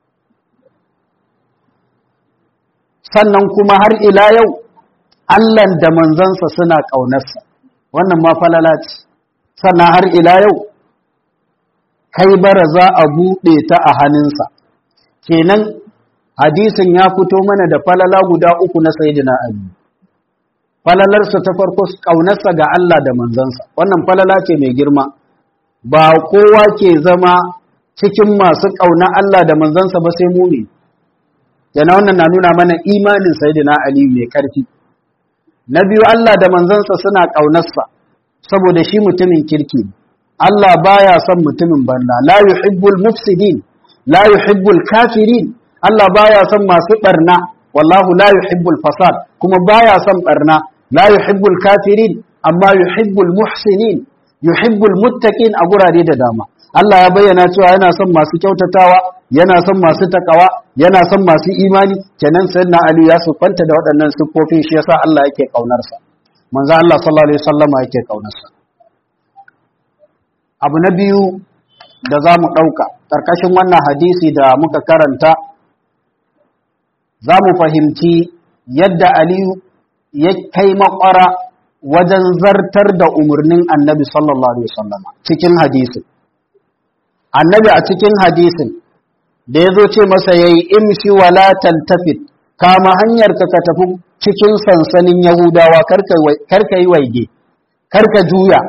Speaker 1: sannan kuma har ila yau Allah da manzansa suna ƙaunarsa wannan ma falala ce sannan har ila yau kai bara za a buɗe ta a hannunsa kenan hadisin ya fito mana da falala guda uku na sayidina ali falalarsa ta farko ƙaunarsa ga Allah da manzansa wannan falala ce mai girma ba kowa ke zama cikin masu ƙauna Allah da manzansa ba sai mumi yana wannan na nuna mana imanin sayidina ali mai ƙarfi na biyu Allah da manzansa suna ƙaunarsa saboda shi mutumin kirki Allah baya son mutumin barna la yuhibbul mufsidin la yuhibbul kafirin Allah baya son masu barna wallahu la yuhibbul fasad kuma baya son barna la yuhibbul kafirin amma yuhibbul muhsinin yuhibbul muttaqin a gurare da dama Allah ya bayyana cewa yana son masu kyautatawa yana son masu takawa yana son masu imani kenan sayyidina Ali ya sufanta da waɗannan siffofin shi yasa Allah yake kaunarsa manzo Allah sallallahu alaihi wasallama yake kaunarsa abu na biyu da za mu ɗauka ƙarƙashin wannan hadisi da muka karanta za mu fahimci yadda aliyu ya kai makwara wajen zartar da umarnin annabi sallallahu alaihi wasallam cikin hadisin annabi a cikin hadisin da ya zo ce masa ya yi imshi wala taltafit kama hanyar ka ka tafi cikin sansanin yahudawa karka yi waige karka juya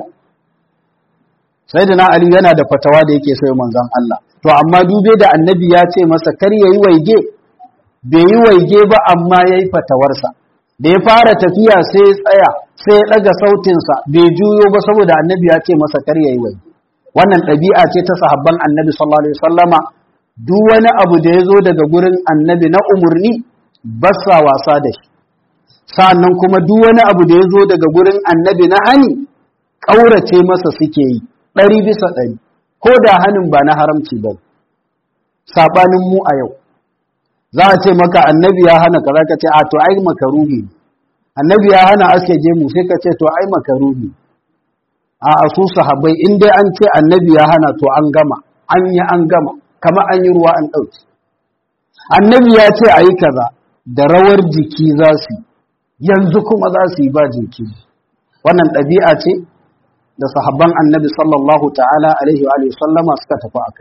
Speaker 1: sai da na Ali yana da fatawa da yake sai manzon Allah to amma dube da annabi ya ce masa kar yayi waige bai yi waige ba amma yayi fatawarsa da ya fara tafiya sai ya tsaya sai ya daga sautinsa bai juyo ba saboda annabi ya ce masa kar yayi waige wannan ɗabi'a ce ta sahabban annabi sallallahu alaihi wasallama duk wani abu da ya zo daga gurin annabi na umurni ba sa wasa da shi sa'annan kuma duk wani abu da ya zo daga gurin annabi na hani ƙaurace masa suke yi ɗari bisa ɗari ko da hannun ba na haramci ba saɓanin mu a yau za a ce maka annabi ya hana ka ka ce a to ai makaruhi annabi ya hana aske gemu sai ka ce to ai makaruhi a asu sahabbai in dai an ce annabi ya hana to an gama an yi an gama kama an yi ruwa an ɗauki annabi ya ce a yi kaza da rawar jiki za su yanzu kuma za su yi ba jiki wannan ɗabi'a ce da sahabban annabi sallallahu ta'ala alaihi wa sallama suka tafi a kai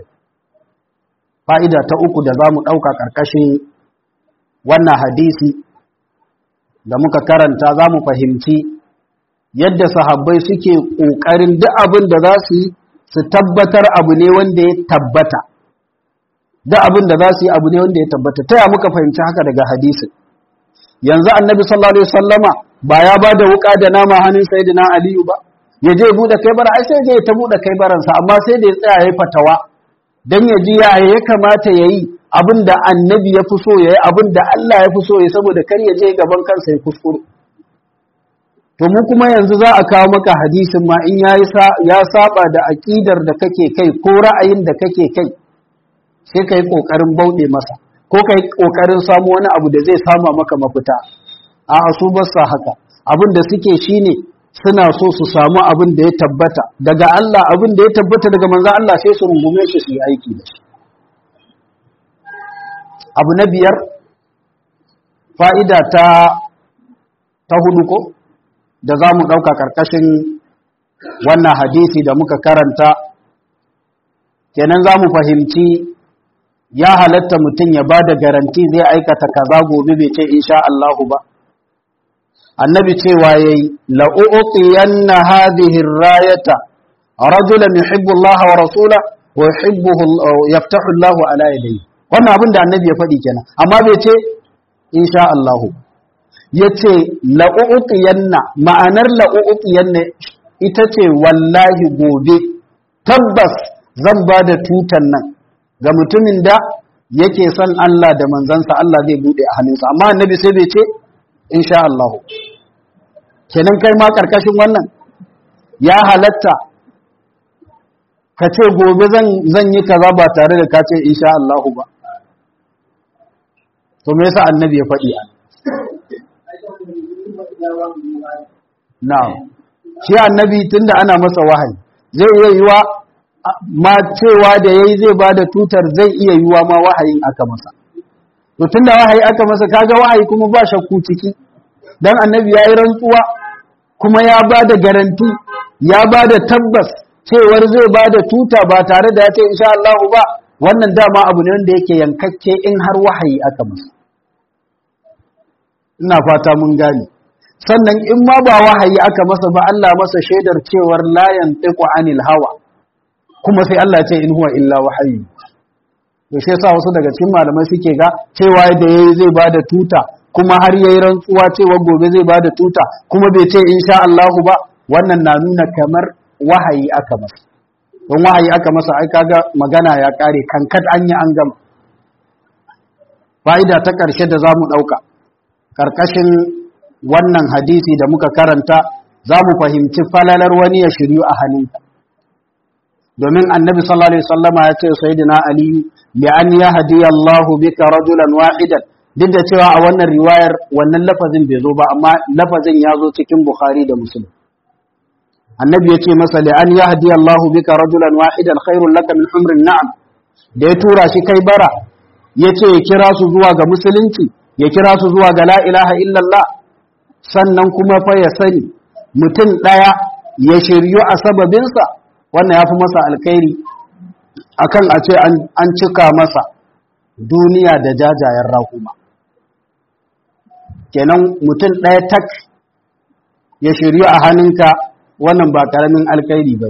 Speaker 1: fa'ida ta uku da za mu ɗauka ƙarƙashin wannan hadisi da muka karanta za mu fahimci yadda sahabbai suke ƙoƙarin duk abin da za su yi su tabbatar abu ne wanda ya tabbata duk abin da za su yi abu ne wanda ya tabbata ta ya muka fahimci haka daga hadisin yanzu annabi sallallahu alaihi wasallama ba ya ba da wuƙa da nama hannun sayyidina aliyu ba ya je bude kai bara ai sai je ta bude kai baransa amma sai da ya tsaya yayi fatawa dan ya ji ya ya kamata yayi abinda annabi ya fi so yayi abinda Allah ya fi so yayi saboda kar ya je gaban kansa ya kuskure to mu kuma yanzu za a kawo maka hadisin ma in yayi ya saba da aqidar da kake kai ko ra'ayin da kake kai sai kai kokarin bauɗe masa ko kai kokarin samu wani abu da zai sama maka mafita a su ba sa haka abin da suke shine suna so su samu abin da ya tabbata daga Allah abin da ya tabbata daga manzan Allah sai su rungume shi su yi aiki da shi abu na biyar fa'ida ta ta hudu ko da za mu ɗauka ƙarƙashin wannan hadisi da muka karanta kenan za mu fahimci ya halatta mutum ya ba da garanti zai aikata kaza gobe bai ce insha Allahu ba annabi cewa yayi la u'tiyanna hadhihi ar-rayata rajulan yuhibbu Allah wa rasula wa yuhibbuhu yaftahu Allah ala yadayhi wannan abin da annabi ya faɗi kenan amma bai ce insha Allah yace la u'tiyanna ma'anar la u'tiyanna ita ce wallahi gobe tabbas zan ba da tutan nan ga mutumin da yake son Allah da manzansa Allah zai bude a hannunsa amma annabi sai bai ce insha Allah kenan kai ma karkashin wannan ya halatta ka ce gobe zan yi kaza ba tare da ka ce insha Allah ba to me yasa annabi ya faɗi an na'am shi annabi tunda ana masa wahayi zai iya yiwa ma cewa da yayi zai bada tutar zai iya yiwa ma wahayin aka masa to tunda wahayi aka masa kaga wahayi kuma ba shakku ciki dan annabi yayi rantsuwa kuma ya bada garanti ya bada tabbas cewar zai bada tuta ba tare da ya ce insha Allah ba wannan dama abu ne wanda yake yankakke in har wahayi aka masa ina fata mun gane sannan in ma ba wahayi aka masa ba Allah masa shaidar cewar la yantiqu anil hawa kuma sai Allah ce in huwa illa wahayi to shi yasa wasu daga cikin malamai suke ga cewa da yayi zai bada tuta kuma har yayi rantsuwa cewa gobe zai bada tuta kuma bai ce insha Allah ba wannan na nuna kamar wahayi aka masa don wahayi aka masa ai kaga magana ya kare kankat an yi an gama fa'ida ta ƙarshe da zamu ɗauka ƙarƙashin wannan hadisi da muka karanta za mu fahimci falalar wani ya shiryu a hannunka domin annabi sallallahu alaihi wasallama ya ce sayyidina ali li an yahdi Allahu bika rajulan wahidan duk da cewa a wannan riwayar wannan lafazin bai zo ba amma lafazin ya zo cikin bukhari da muslim annabi ya ce masa li an yahdi Allahu bika rajulan wahidan khairul laka min humrin na'am da ya tura shi kai bara ya ce ya kira su zuwa ga musulunci ya kira su zuwa ga la ilaha illallah sannan kuma fa ya sani mutum ɗaya ya shiryu a sababinsa wannan ya fi masa alkhairi akan a ce an cika masa duniya da jajayen rahuma kenan mutum ɗaya tak ya shiryu a hannunka wannan ba ƙaramin alkhairi ba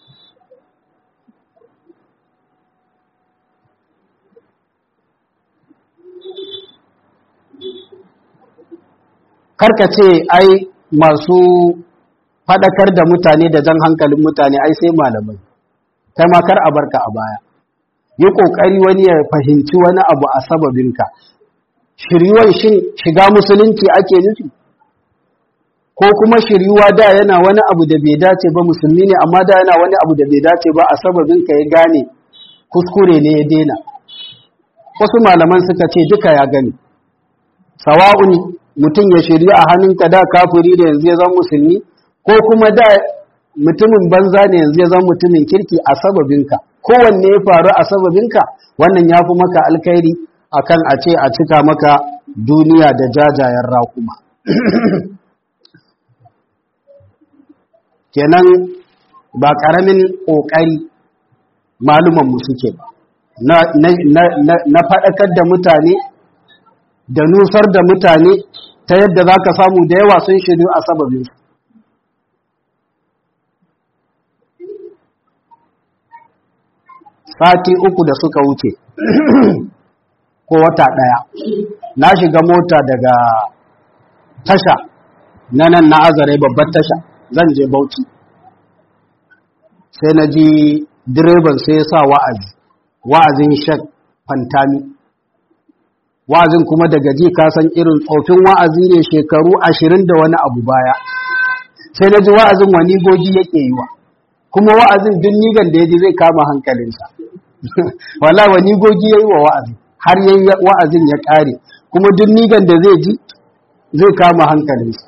Speaker 1: karka ce ai masu faɗakar da mutane da jan hankalin mutane ai sai malamai kai ma kar a barka a baya yi ƙoƙari wani ya fahimci wani abu a sababinka shiryuwan shin shiga musulunci ake nufi ko kuma shiryuwa da yana wani abu da bai dace ba musulmi ne amma da yana wani abu da bai dace ba a sababinka ya gane kuskure ne ya daina wasu malaman suka ce duka ya gani sawa'un mutum ya shirya a hannunka da kafiri da yanzu ya zama musulmi ko kuma da mutumin banza ne yanzu ya zama mutumin kirki a sababinka kowanne ya faru a sababinka wannan ya fi maka alkhairi akan a ce a cika maka duniya da jajayen raƙuma kenan ba ƙaramin ƙoƙari malumanmu suke ba na faɗakar da mutane da nusar da mutane ta yadda za ka samu da yawa sun shiru a sababin sati uku da suka wuce ko wata ɗaya na shiga mota daga tasha na nan na azare babbar tasha zan je bauchi sai na ji direban sai ya sa wa'azi wa'azin shek fantami wa'azin kuma daga ji kasan irin tsofin wa'azi ne shekaru ashirin da wani abu baya sai na ji wa'azin wani gogi yake yi wa kuma wa'azin duk nigan da ya ji zai kama hankalinsa wala wani gogi ya yi wa wa'azi har yi wa'azin ya ƙare kuma duk nigan da zai ji zai kama hankalinsa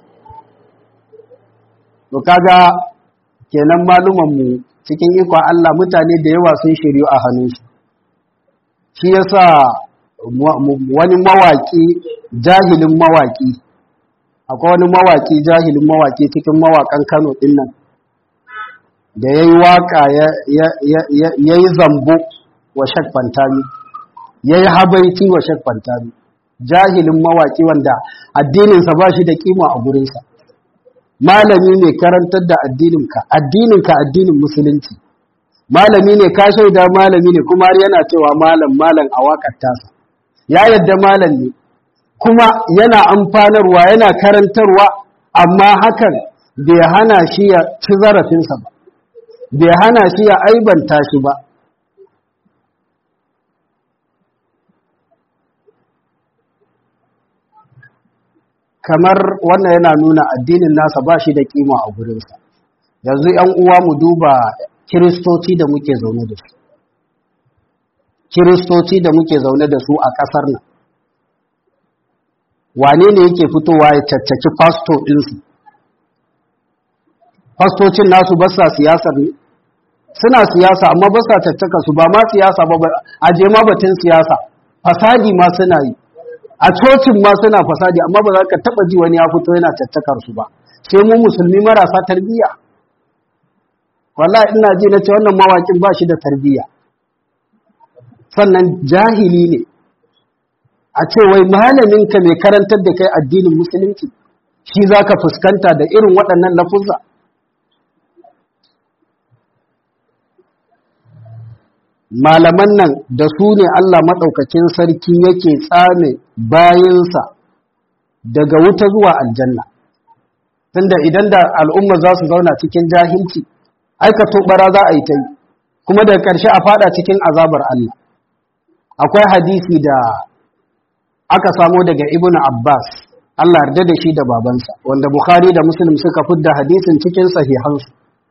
Speaker 1: to kaga kenan malumanmu cikin ikon Allah mutane da yawa sun shiryu a hannunsu shi yasa wani mawaki jahilin mawaki akwai wani mawaki jahilin mawaki cikin mawakan Kano din nan da yayi waka ya yi zambo wa Shek Fantami yayi habaiti wa Shek Fantami jahilin mawaki wanda addininsa ba shi da kima a gurinsa malami ne karantar da addininka addininka addinin musulunci malami ne ka shaida malami ne kuma har yana cewa malam malam a wakar tasa ya yadda malam ne kuma yana amfanarwa yana karantarwa amma hakan bai hana shi ya ci zarafinsa ba bai hana shi ya aibanta shi ba kamar wannan yana nuna addinin nasa ba shi da kima a gurinsa yanzu ‘yan uwa mu duba kiristoci da muke zaune da su kiristoci da muke zaune da su a ƙasar nan wane ne yake fitowa ya caccaki fasto ɗinsu fastocin nasu ba sa siyasar ne suna siyasa amma ba sa caccaka su ba ma siyasa ba a je ma batun siyasa fasadi ma suna yi a cocin ma suna fasadi amma ba za ka taba ji wani ya fito yana caccakar su ba sai mu musulmi marasa tarbiyya wallahi ina ji na ce wannan mawakin ba shi da tarbiyya sannan jahili ne a ce wai malamin ka mai karantar da kai addinin musulunci shi za ka fuskanta da irin waɗannan lafuzza malaman nan da su ne Allah maɗaukakin sarki yake tsame bayansa daga wuta zuwa aljanna tunda idan da al'umma za su zauna cikin jahilci aikato bara za a yi ta yi kuma daga ƙarshe a fada cikin azabar Allah akwai hadisi da aka samo daga ibn Abbas Allah yarda da shi da babansa wanda Bukhari da Muslim suka fidda hadisin cikin sahihansu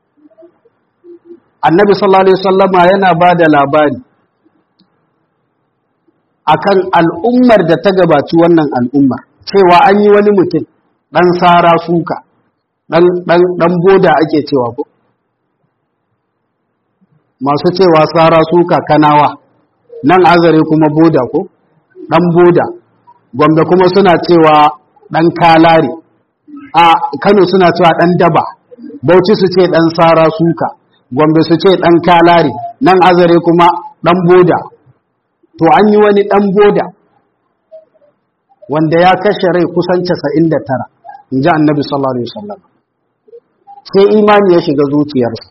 Speaker 1: annabi sallallahu alaihi wasallama yana ba da labari akan al'ummar da ta gabaci wannan al'ummar cewa an yi wani mutum ɗan sara suka ɗan boda ake cewa ko masu cewa sara suka kanawa nan azare kuma boda ko ɗan boda gombe kuma suna cewa ɗan kalare a kano suna cewa ɗan daba bauchi su ce ɗan sara suka gombe su ce ɗan kalare nan azare kuma ɗan boda to an yi wani ɗan boda wanda ya kashe rai kusan 99 in ji annabi sallallahu alaihi wasallam sai imani ya shiga zuciyarsa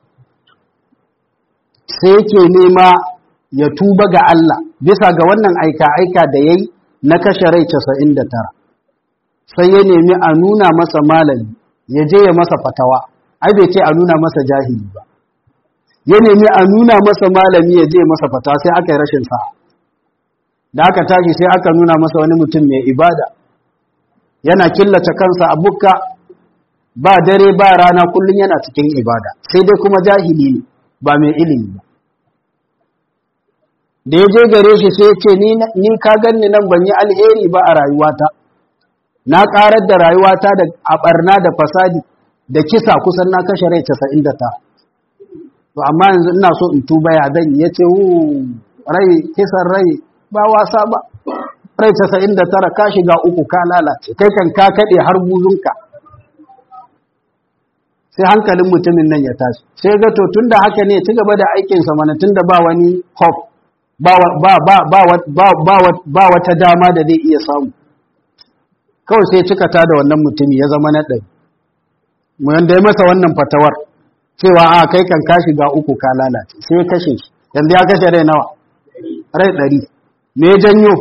Speaker 1: sai yake nema ya tuba ga Allah bisa ga wannan aika-aika da ya yi na kashe rai 99 sai ya nemi a nuna masa malami ya je ya masa fatawa ai bai ce a nuna masa jahili ba ya nemi a nuna masa malami ya je masa fatawa sai aka yi rashin sa'a da aka tashi sai aka nuna masa wani mutum mai ibada yana killace kansa a bukka ba dare ba rana kullum yana cikin ibada sai dai kuma jahili ne ba mai ilimi ba da ya je gare shi sai ya ce ni ka ganni nan ban yi alheri ba a rayuwata na karar da rayuwata da a barna da fasadi da kisa kusan na kashe rai 99 to amma yanzu ina so in tuba ya zan ya ce rai kisan rai ba wasa ba rai 99 ka shiga uku ka lalace kai kan ka kade har buzunka sai hankalin mutumin nan ya tashi sai ga to tunda haka ne ci gaba da aikin sa mana tunda ba wani hope ba ba ba ba ba ba wata dama da zai iya samu kawai sai cika ta da wannan mutumi ya zama na ɗari mu yanda ya masa wannan fatawar cewa a kai kan ka shiga uku ka lalace sai ya kashe shi yanzu ya kashe rai nawa rai ɗari me janyo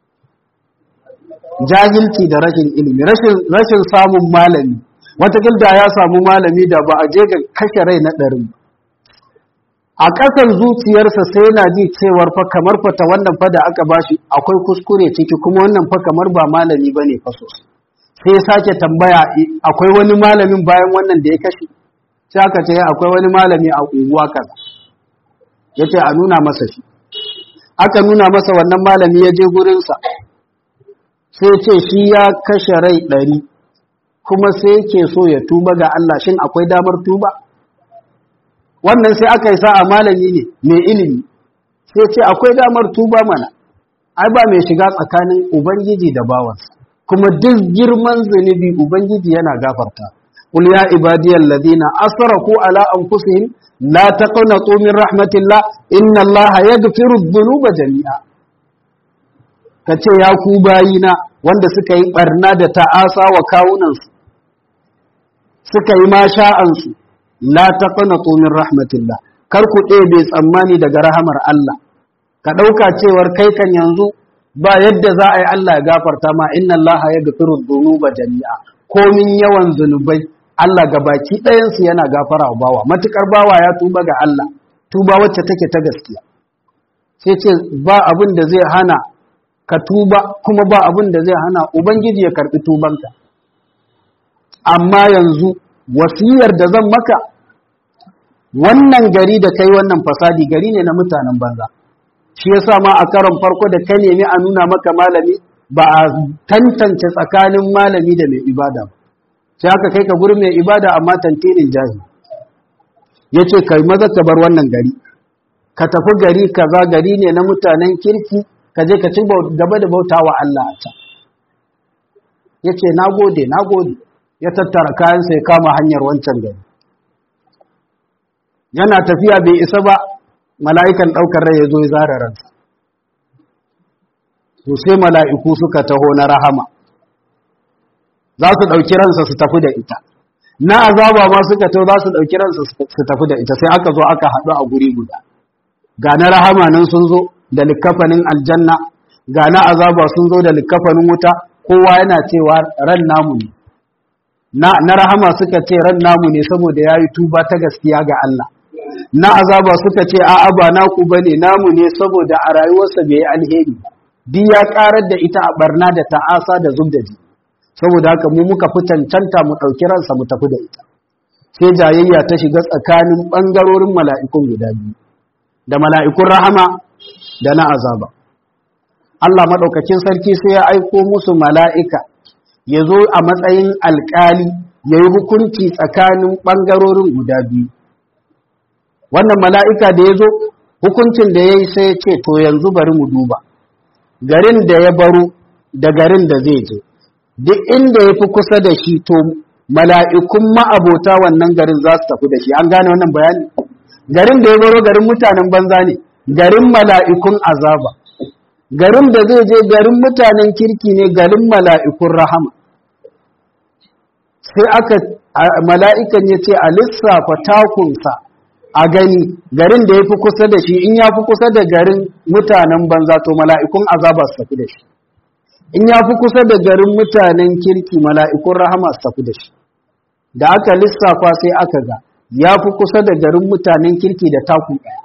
Speaker 1: jahilci da rashin ilimi rashin samun malami watakil da ya samu malami da ba a je ga kashe rai na ɗarin a ƙasan zuciyarsa sai yana ji cewar fa kamar fata wannan fa da aka bashi akwai kuskure ciki kuma wannan fa kamar ba malami bane fa sosai sai ya sake tambaya akwai wani malamin bayan wannan da ya kashe sai aka ce akwai wani malami a unguwa kaza yace a nuna masa shi aka nuna masa wannan malami ya je gurinsa sai ce shi ya kashe rai ɗari kuma sai yake so ya tuba ga Allah shin akwai damar tuba wannan sai aka yi sa'a malami ne mai ilimi sai ce akwai damar tuba mana ai ba mai shiga tsakanin ubangiji da bawansa kuma duk girman zunubi ubangiji yana gafarta qul ya ibadiyal ladina asrafu ala anfusihim la taqnatu min rahmatillah inna allaha yaghfiru dhunuba jami'a kace ya ku bayina wanda suka yi barna da ta'asa wa kawunansu suka yi masha'ansu la taqnatu min rahmatillah kar ku ɗebe tsammani daga rahamar Allah ka ɗauka cewar kai kan yanzu ba yadda za a yi Allah ya gafarta ma inna Allah ya gafiru dhunuba jami'a komin yawan zunubai Allah ga baki ɗayansu yana gafara wa bawa matukar bawa ya tuba ga Allah tuba wacce take ta gaskiya sai ce ba abin da zai hana ka tuba kuma ba abin da zai hana ubangiji ya karbi tubanka amma yanzu wasiyar da zan maka wannan gari da kai wannan fasadi gari ne na mutanen banza shi yasa ma a karon farko da ka nemi a nuna maka malami ba a tantance tsakanin malami da mai ibada ba sai aka kai ka gurin mai ibada amma tantirin jahi ya ce kai maza ka bar wannan gari ka tafi gari kaza gari ne na mutanen kirki ka je ka ci gaba da bauta wa Allah a can ya ce na gode na gode ya tattara kayansa ya kama hanyar wancan gari yana tafiya bai isa ba mala'ikan ɗaukar rai ya zo ya zara ransa to sai mala'iku suka taho na rahama za su ɗauki ransa su tafi da ita na azaba ma suka taho za su ɗauki ransa su tafi da ita sai aka zo aka haɗu a guri guda ga na rahama nan sun zo da likafanin aljanna ga na azaba sun zo da likafanin wuta kowa yana cewa ran namu ne na rahama suka ce ran namu ne saboda ya yi tuba ta gaskiya ga Allah na azaba suka ce a'a ba naku bane namu ne saboda a rayuwarsa bai yi alheri duk ya karar da ita a barna da ta'asa da zubdaji saboda haka mu muka fi cancanta mu ɗauki ransa mu tafi da ita sai jayayya ta shiga tsakanin ɓangarorin mala'ikun guda biyu da mala'ikun rahama da na azaba Allah maɗaukakin sarki sai ya aiko musu mala'ika ya zo a matsayin alƙali ya yi hukunci tsakanin ɓangarorin guda biyu wannan mala'ika da ya zo hukuncin da ya yi sai ya ce to yanzu bari mu duba garin da ya baro da garin da zai je duk inda ya fi kusa da shi to mala'ikun ma'abota wannan garin za su tafi da shi an gane wannan bayani garin da ya baro garin mutanen banza ne garin mala'ikun azaba garin da zai je garin mutanen kirki ne garin mala'ikun rahama sai aka mala'ikan ya ce a lissafa takunsa a gani garin da ya fi kusa da shi in ya fi kusa da garin mutanen banza to mala'ikun azaba su tafi da shi in ya fi kusa da garin mutanen kirki mala'ikun rahama su tafi da shi da aka lissafa sai aka ga ya fi kusa da garin mutanen kirki da taku ɗaya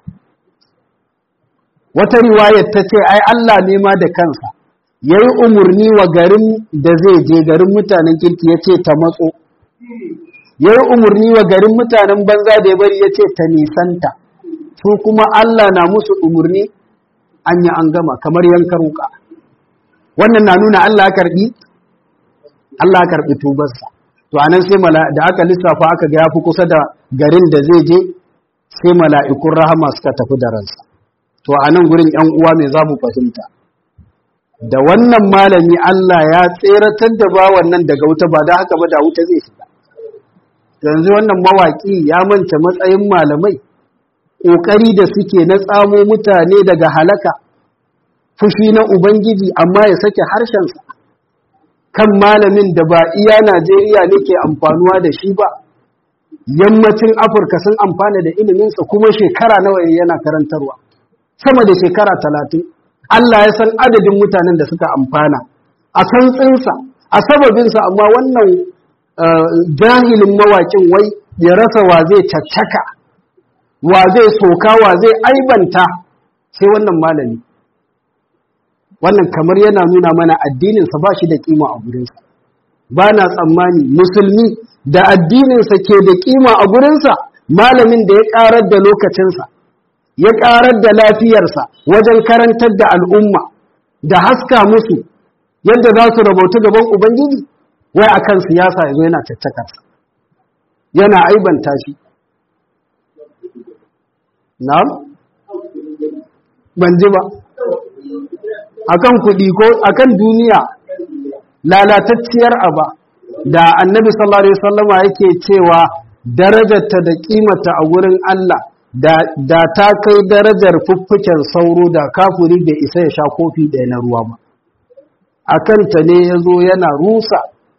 Speaker 1: wata riwayar ta ce ai Allah ne ma da kansa ya yi umarni wa garin da zai je garin mutanen kirki ya ce ta matso ya yi umarni wa garin mutanen banza da ya bari ya ce ta nisanta su kuma Allah na musu umarni an yi an gama kamar yankar wuka wannan na nuna Allah karbi Allah karbi tubarsa to anan sai da aka lissafa aka ga yafi kusa da garin da zai je sai mala'ikun rahama suka tafi da ransa to anan gurin ƴan uwa me za mu fahimta da wannan malami Allah ya tseratar da ba wannan daga wuta ba da haka ba da wuta zai shiga yanzu wannan mawaki ya manta matsayin malamai ƙoƙari da suke na tsamo mutane daga halaka fushi na Ubangiji amma ya sake harshensa kan malamin da ba iya Najeriya ne ke amfanuwa da shi ba, yammacin Afirka sun amfana da iliminsa kuma shekara nawa yana karantarwa, sama da shekara talatin. Allah ya san adadin mutanen da suka amfana, a santsinsa, a sababinsa amma wannan jahilin mawakin wai ya rasa wa zai caccaka, wa zai soka, wa zai aibanta sai wannan malami. wannan kamar yana nuna mana addininsa ba shi da kima a gurinsa ba na tsammani musulmi da addininsa ke da kima a gurinsa malamin da ya karar da lokacinsa ya karar da lafiyarsa wajen karantar da al'umma da haska musu yadda za su rabauta gaban ubangiji wai a kan siyasa ya zo yana caccakarsa yana aibanta shi na ban ji ba akan kuɗi ko akan duniya lalatacciyar aba da annabi sallallahu alaihi wasallama yake cewa darajarta da kimata a wurin Allah da, da ta kai darajar fuffuken sauro da kafuri bai isa ya sha kofi ɗaya na ruwa ba akan ta ne ya zo yana rusa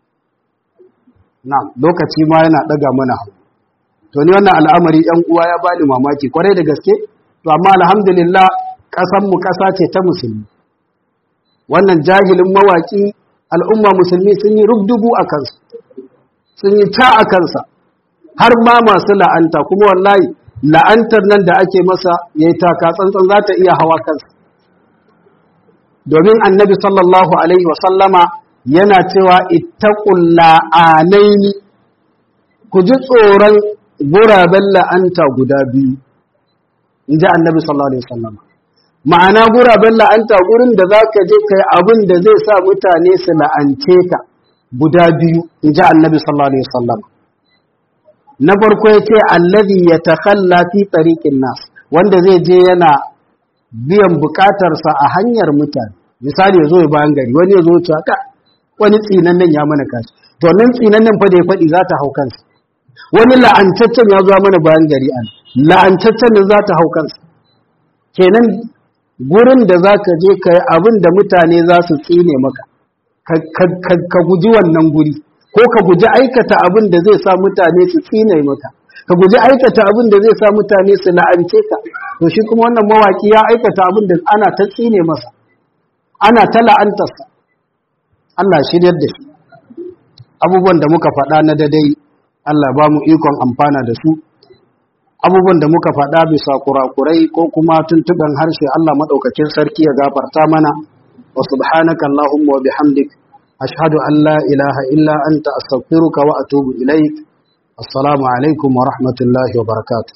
Speaker 1: na lokaci ma yana ɗaga mana to ni wannan al'amari ‘yan uwa ya bani mamaki kwarai da gaske to amma alhamdulillah ƙasanmu ƙasa ce ta musulmi wannan jahilin mawaƙi al'umma musulmi sun yi rubdugu a kansa sun yi ta a kansa har ma masu la'anta kuma wallahi la'antar nan da ake masa ya yi taka tsantsan za ta iya hawa kansa domin annabi sallallahu alaihi wasallama yana cewa ittaqul la'anaini ku ji tsoron guraben la'anta guda biyu in ji annabi sallallahu alaihi wasallama ma'ana guraben la'anta gurin da za ka je kai abin da zai sa mutane su la'ance ka guda biyu in ji annabi sallallahu alaihi wasallama na farko ya ce allazi ya takalla fi tariqin nas wanda zai je yana biyan bukatarsa a hanyar mutane misali ya zo ya bayan gari wani ya zo ya ka wani tsinan nan ya mana kashi to nan tsinan nan fa da ya faɗi za ta hau kansa wani la'antaccen ya zo mana bayan gari an la'antaccen nan za ta hau kansa kenan gurin da za ka je ka yi abin da mutane za su tsine maka ka guji wannan guri ko ka guji aikata abin da zai sa mutane su tsine maka ka guji aikata abin da zai sa mutane su la'ance ka to shi kuma wannan mawaki ya aikata abin da ana ta tsine masa ana ta la'antarsa Allah shiryar da shi abubuwan da muka faɗa na dadai Allah ba mu ikon amfana da su abubuwan da muka faɗa bisa kurakurai ko kuma tuntuɓen harshe Allah maɗaukakin sarki ya gafarta mana wa subhanaka Allahumma wa bihamdik ashhadu an la ilaha illa anta astaghfiruka wa atubu ilaik assalamu alaikum wa rahmatullahi wa barakatuh